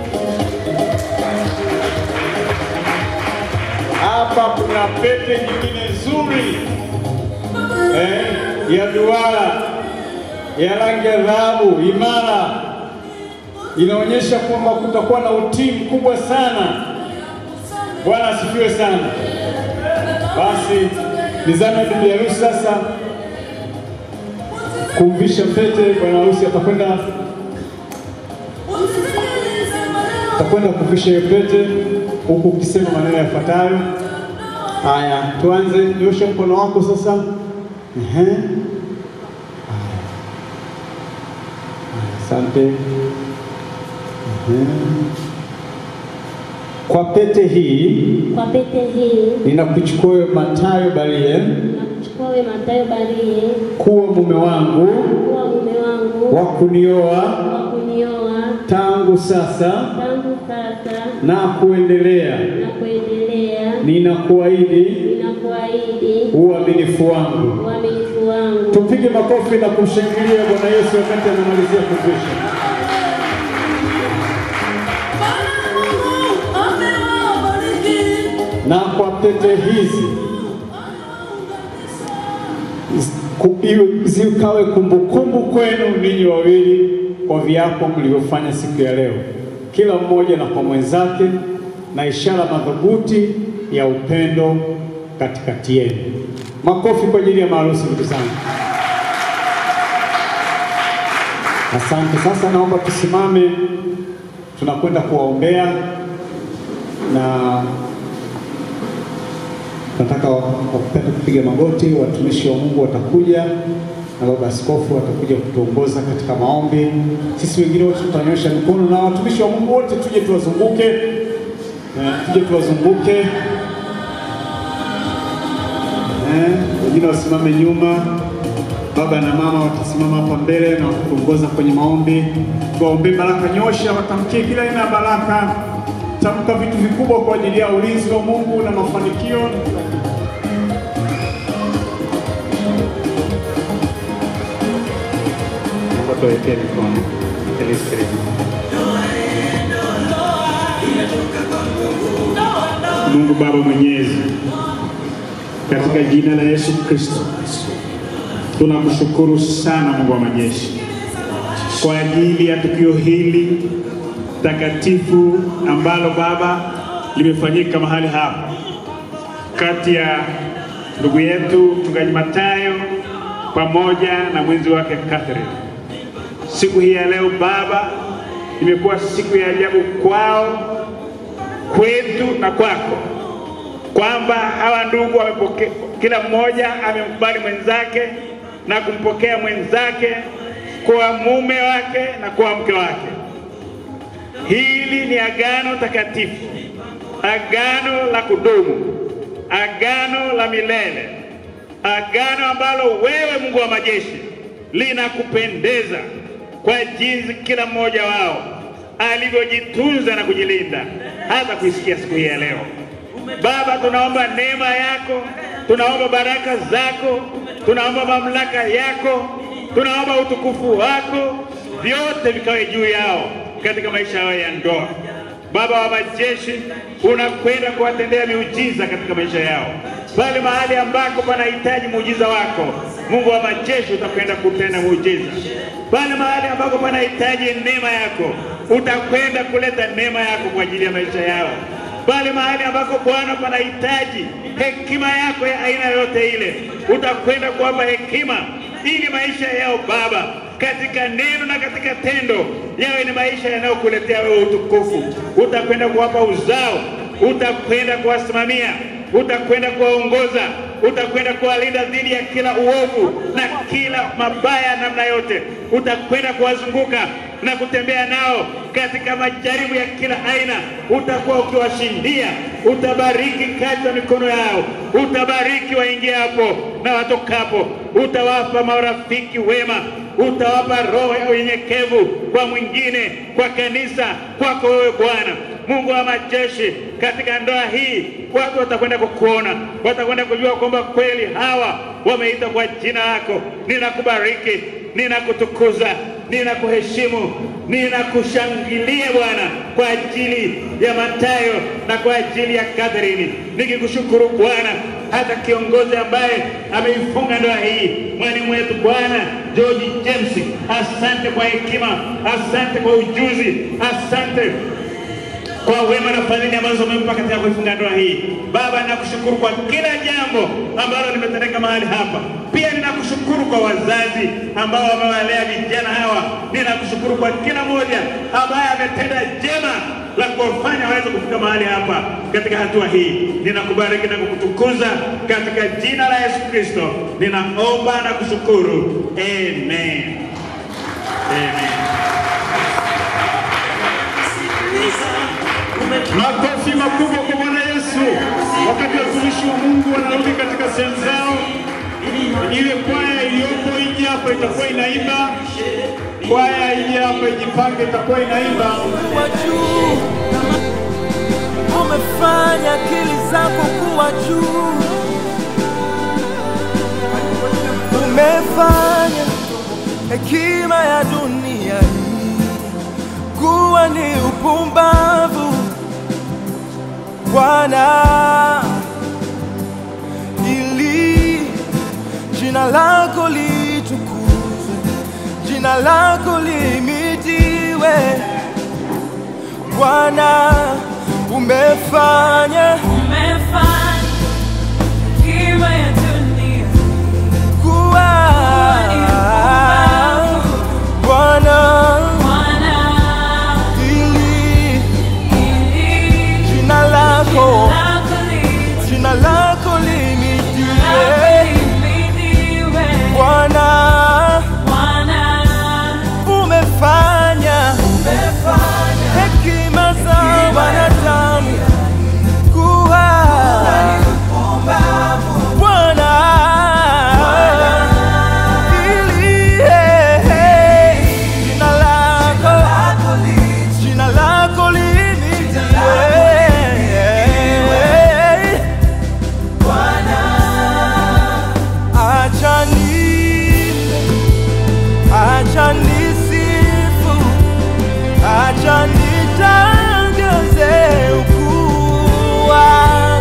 Hapa kuna pete nyingine nzuri eh, ya duara ya rangi ya dhahabu imara, inaonyesha kwamba kutakuwa na utii mkubwa sana. Bwana asifiwe sana. Basi nizame bibi harusi sasa kumvisha pete. Bwana harusi atakwenda atakwenda kuvisha hiyo pete huku ukisema maneno yafuatayo. Haya, tuanze. Nyosha mkono wako sasa. Ehe. Haya. Asante. Ehe. Kwa pete hii Kwa pete hii ninakuchukua wewe Matayo Barie nakuchukua wewe Mathayo Barie kuwa mume wangu kuwa mume wangu wa kunioa wa kunioa tangu sasa tangu sasa na kuendelea. na kuendelea. Ninakuahidi Ninakuahidi uaminifu wangu. uaminifu wangu. Tupige makofi na kumshangilia Bwana Yesu wakati anamalizia kuvisha. Na kwa pete hizi ku- iwe- zikawe kumbukumbu kwenu ninyi wawili kwa viapo mlivyofanya siku ya leo, kila mmoja na kwa mwenzake, na ishara madhubuti ya upendo katikati yenu. Makofi kwa ajili ya maharusi, ndugu zangu. Asante. Sasa naomba tusimame, tunakwenda kuwaombea na nataka wakupenda kupiga magoti. Watumishi wa Mungu watakuja na baba askofu atakuja kutuongoza katika maombi. Sisi wengine wote tutanyosha mikono na watumishi wa Mungu wote tuje tuwazunguke, eh, tuje tuwazunguke, eh, wengine wasimame nyuma. Baba na mama watasimama hapa mbele na kutuongoza kwenye maombi. Tuwaombee baraka, nyosha, watamkie kila aina ya baraka, tamka vitu vikubwa kwa ajili ya ulinzi wa Mungu na mafanikio. Naomba tuwekee mikono. Sikiliza, sikiliza. Mungu Baba Mwenyezi, katika jina la Yesu Kristo tunakushukuru sana Mungu wa majeshi kwa ajili ya tukio hili takatifu ambalo Baba limefanyika mahali hapa kati ya ndugu yetu mchungaji Matayo pamoja na mwenzi wake Catherine. Siku hii ya leo Baba imekuwa siku ya ajabu kwao, kwetu na kwako, kwamba hawa ndugu wamepokea, kila mmoja amemkubali mwenzake na kumpokea mwenzake kwa mume wake na kwa mke wake. Hili ni agano takatifu, agano la kudumu, agano la milele, agano ambalo wewe Mungu wa majeshi linakupendeza kwa jinsi kila mmoja wao alivyojitunza na kujilinda hata kuisikia siku hii ya leo. Baba, tunaomba neema yako, tunaomba baraka zako, tunaomba mamlaka yako, tunaomba utukufu wako, vyote vikawe juu yao katika maisha yao ya ndoa. Baba wa majeshi, unakwenda kuwatendea miujiza katika maisha yao, pale mahali ambako panahitaji muujiza wako. Mungu wa majeshi, utakwenda kutenda muujiza pale mahali ambako panahitaji neema yako, utakwenda kuleta neema yako kwa ajili ya maisha yao pale mahali ambako Bwana panahitaji hekima yako ya aina yote ile, utakwenda kuwapa hekima ili maisha yao Baba, katika neno na katika tendo, yawe ni maisha yanayokuletea wewe utukufu. Utakwenda kuwapa uzao, utakwenda kuwasimamia, utakwenda kuwaongoza, utakwenda kuwalinda dhidi ya kila uovu na kila mabaya namna yote, utakwenda kuwazunguka na kutembea nao katika majaribu ya kila aina, utakuwa ukiwashindia. Utabariki kazi ya mikono yao, utabariki waingiapo na watokapo, utawapa marafiki wema, utawapa roho ya unyenyekevu kwa mwingine, kwa kanisa, kwako wewe Bwana Mungu wa majeshi. Katika ndoa hii watu watakwenda kukuona, watakwenda kujua kwamba kweli hawa wameitwa kwa jina lako. Ninakubariki, ninakutukuza, ninakuheshimu, ninakushangilia Bwana kwa ajili ya Matayo na kwa ajili ya Catherine, nikikushukuru Bwana hata kiongozi ambaye ameifunga ndoa hii, mwalimu wetu Bwana George James, asante kwa hekima, asante kwa ujuzi, asante kwa wema na fadhili ambazo umempa katika kuifunga ndoa hii. Baba, ninakushukuru kwa kila jambo ambalo limetendeka mahali hapa. Pia ninakushukuru kwa wazazi ambao wamewalea vijana hawa. Ninakushukuru kwa kila mmoja ambaye ametenda jema la kuwafanya waweze kufika mahali hapa katika hatua hii. Ninakubariki na kukutukuza katika jina la Yesu Kristo, ninaomba na kushukuru. Amen. Amen. Makofi makubwa kwa Bwana Yesu. Wakati watumishi wa Mungu wanarudi katika sehemu zao, ile kwaya iliyopo nje hapa itakuwa inaimba. Kwaya ije hapa ijipange, itakuwa inaimba. kuwa juu, umefanya akili zako kuwa juu, umefanya hekima ya dunia hii kuwa ni upumbavu, Bwana, ili jina lako litukuzwe, jina lako limitiwe. Bwana, umefanya umefanya hekima ya dunia kuwa Bwana, Bwana, ili ili jina lako lako litukuzwe, jina lako limitiwe. lihimidiwe. Bwana, Bwana, umefanya hekima za wanadamu kuwa Bwana, ili jina lako jina lako limitiwe. Acha niimbe, acha nisifu, acha nitangaze ukuu wako.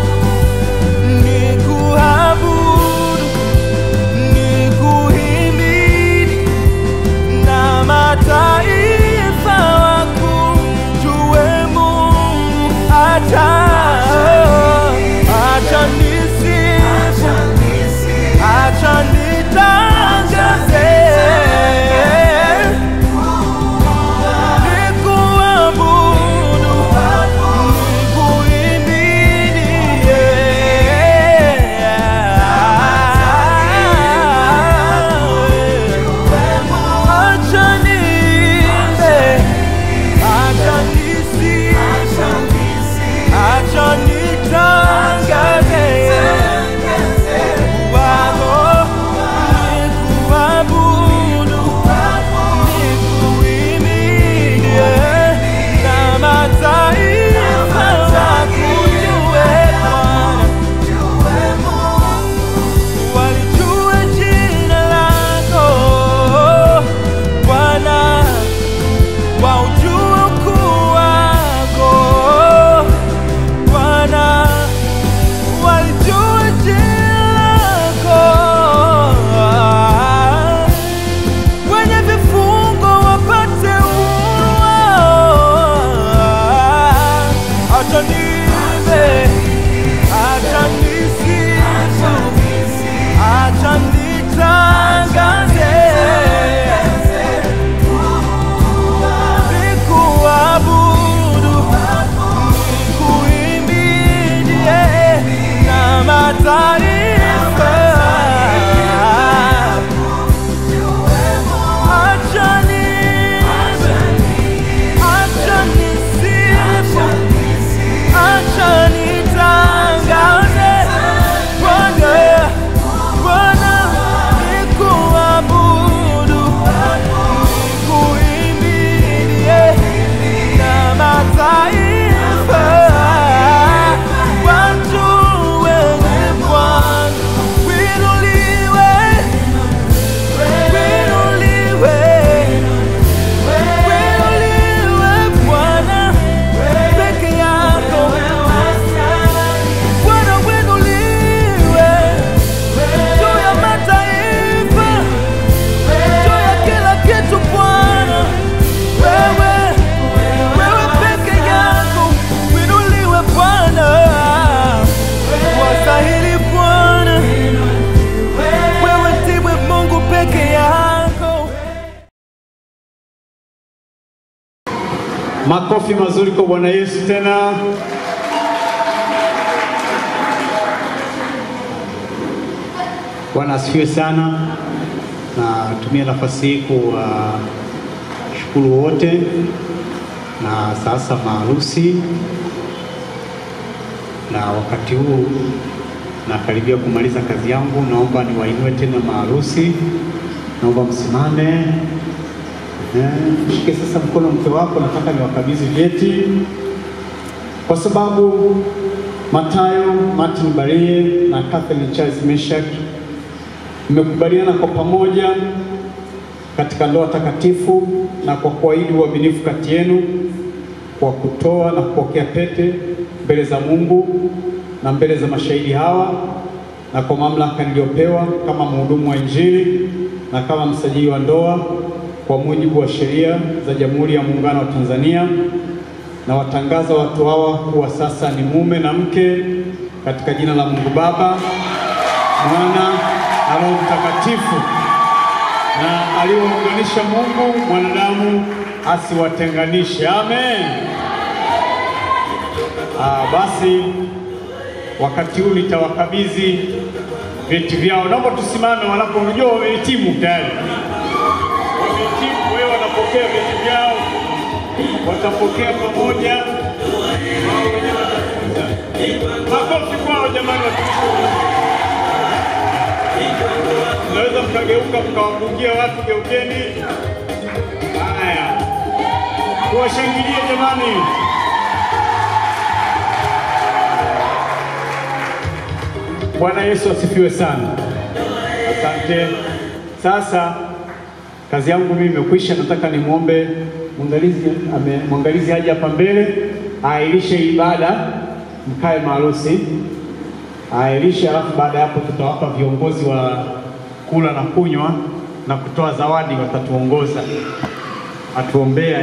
Makofi mazuri kwa Bwana Yesu tena. Bwana asifiwe sana. Natumia nafasi hii kuwashukuru wote na sasa maharusi, na wakati huu nakaribia kumaliza kazi yangu, naomba niwainue tena maharusi, naomba msimame. Eh, Shike sasa mkono mke wako, nataka niwakabidhi vyeti kwa sababu Matayo Martin Barie na Catherine Charles Meshak mmekubaliana kwa pamoja katika ndoa takatifu na kwa kuahidi uaminifu kati yenu kwa kutoa na kupokea pete mbele za Mungu na mbele za mashahidi hawa na kwa mamlaka niliyopewa kama mhudumu wa Injili na kama msajili wa ndoa kwa mujibu wa sheria za Jamhuri ya Muungano wa Tanzania na watangaza watu hawa kuwa sasa ni mume na mke katika jina la Mungu Baba, Mwana na Roho Mtakatifu, na aliyounganisha Mungu mwanadamu asiwatenganishe. Amen. Ah, basi wakati huu nitawakabidhi vyeti vyao. Naomba tusimame wanapojua wamehitimu tayari, wamehitimu, wewe wanapokea vyeti vyao watapokea pamoja, wao wenyewe watafunza. Makofi kwao jamani, watumishi wa Mungu. Mnaweza mkageuka mkawapungia watu, geukeni. Haya, tuwashangilie jamani. Bwana Yesu asifiwe sana. Asante. Sasa kazi yangu mimi imekwisha, nataka nimwombe mwangalizi ame- mwangalizi aje hapa mbele airishe ibada, mkae maharusi airishe, alafu baada ya hapo tutawapa viongozi wa kula na kunywa na kutoa zawadi, watatuongoza atuombea.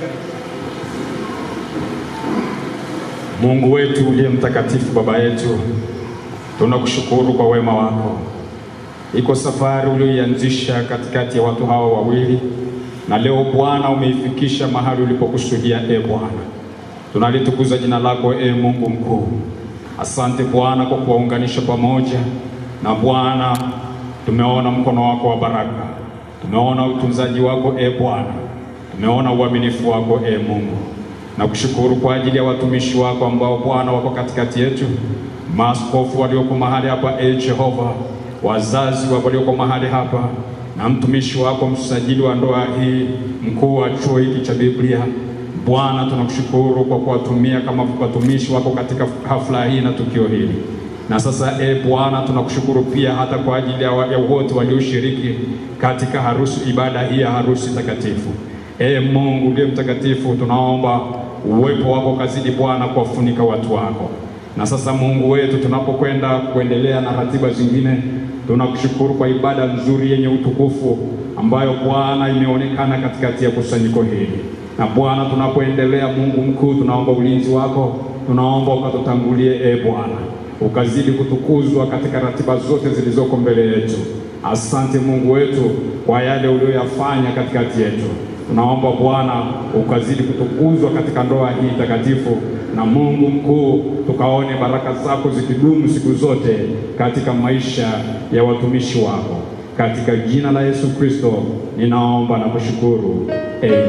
Mungu wetu uliye mtakatifu, Baba yetu, tunakushukuru kwa wema wako. Iko safari uliyoianzisha katikati ya watu hawa wawili, na leo Bwana umeifikisha mahali ulipokusudia. E Bwana, tunalitukuza jina lako, e Mungu mkuu. Asante Bwana kwa kuwaunganisha pamoja, na Bwana tumeona mkono wako wa baraka, tumeona utunzaji wako e Bwana, tumeona uaminifu wako e Mungu. Nakushukuru kwa ajili ya watumishi wako ambao Bwana wako katikati yetu, maaskofu walioko mahali hapa, e Jehova, wazazi wa walioko mahali hapa, na mtumishi wako msajili wa ndoa hii, mkuu wa chuo hiki cha Biblia. Bwana, tunakushukuru kwa kuwatumia kama watumishi wako katika hafla hii na tukio hili. Na sasa e Bwana, tunakushukuru pia hata kwa ajili ya wa- ya wote walioshiriki katika harusi, ibada hii ya harusi takatifu. E Mungu uliye mtakatifu, tunaomba uwepo wako kazidi Bwana kuwafunika watu wako. Na sasa Mungu wetu, tunapokwenda kuendelea na ratiba zingine, tunakushukuru kwa ibada nzuri yenye utukufu ambayo Bwana imeonekana katikati ya kusanyiko hili. Na Bwana, tunapoendelea, Mungu mkuu, tunaomba ulinzi wako, tunaomba ukatutangulie, e Bwana, ukazidi kutukuzwa katika ratiba zote zilizoko mbele yetu. Asante Mungu wetu kwa yale uliyoyafanya katikati yetu. Tunaomba Bwana ukazidi kutukuzwa katika ndoa hii takatifu, na Mungu mkuu, tukaone baraka zako zikidumu siku zote katika maisha ya watumishi wako. Katika jina la Yesu Kristo ninaomba na kushukuru. Amen.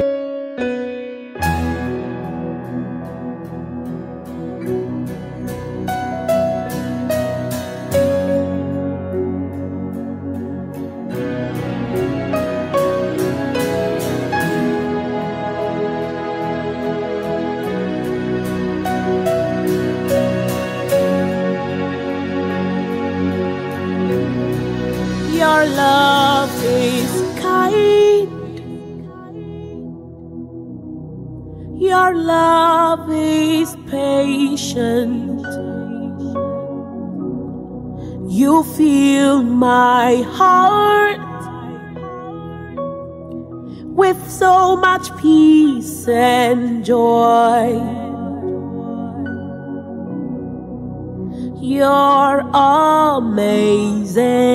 Your love is kind. Your love is patient. You fill my heart with so much peace and joy. You're amazing.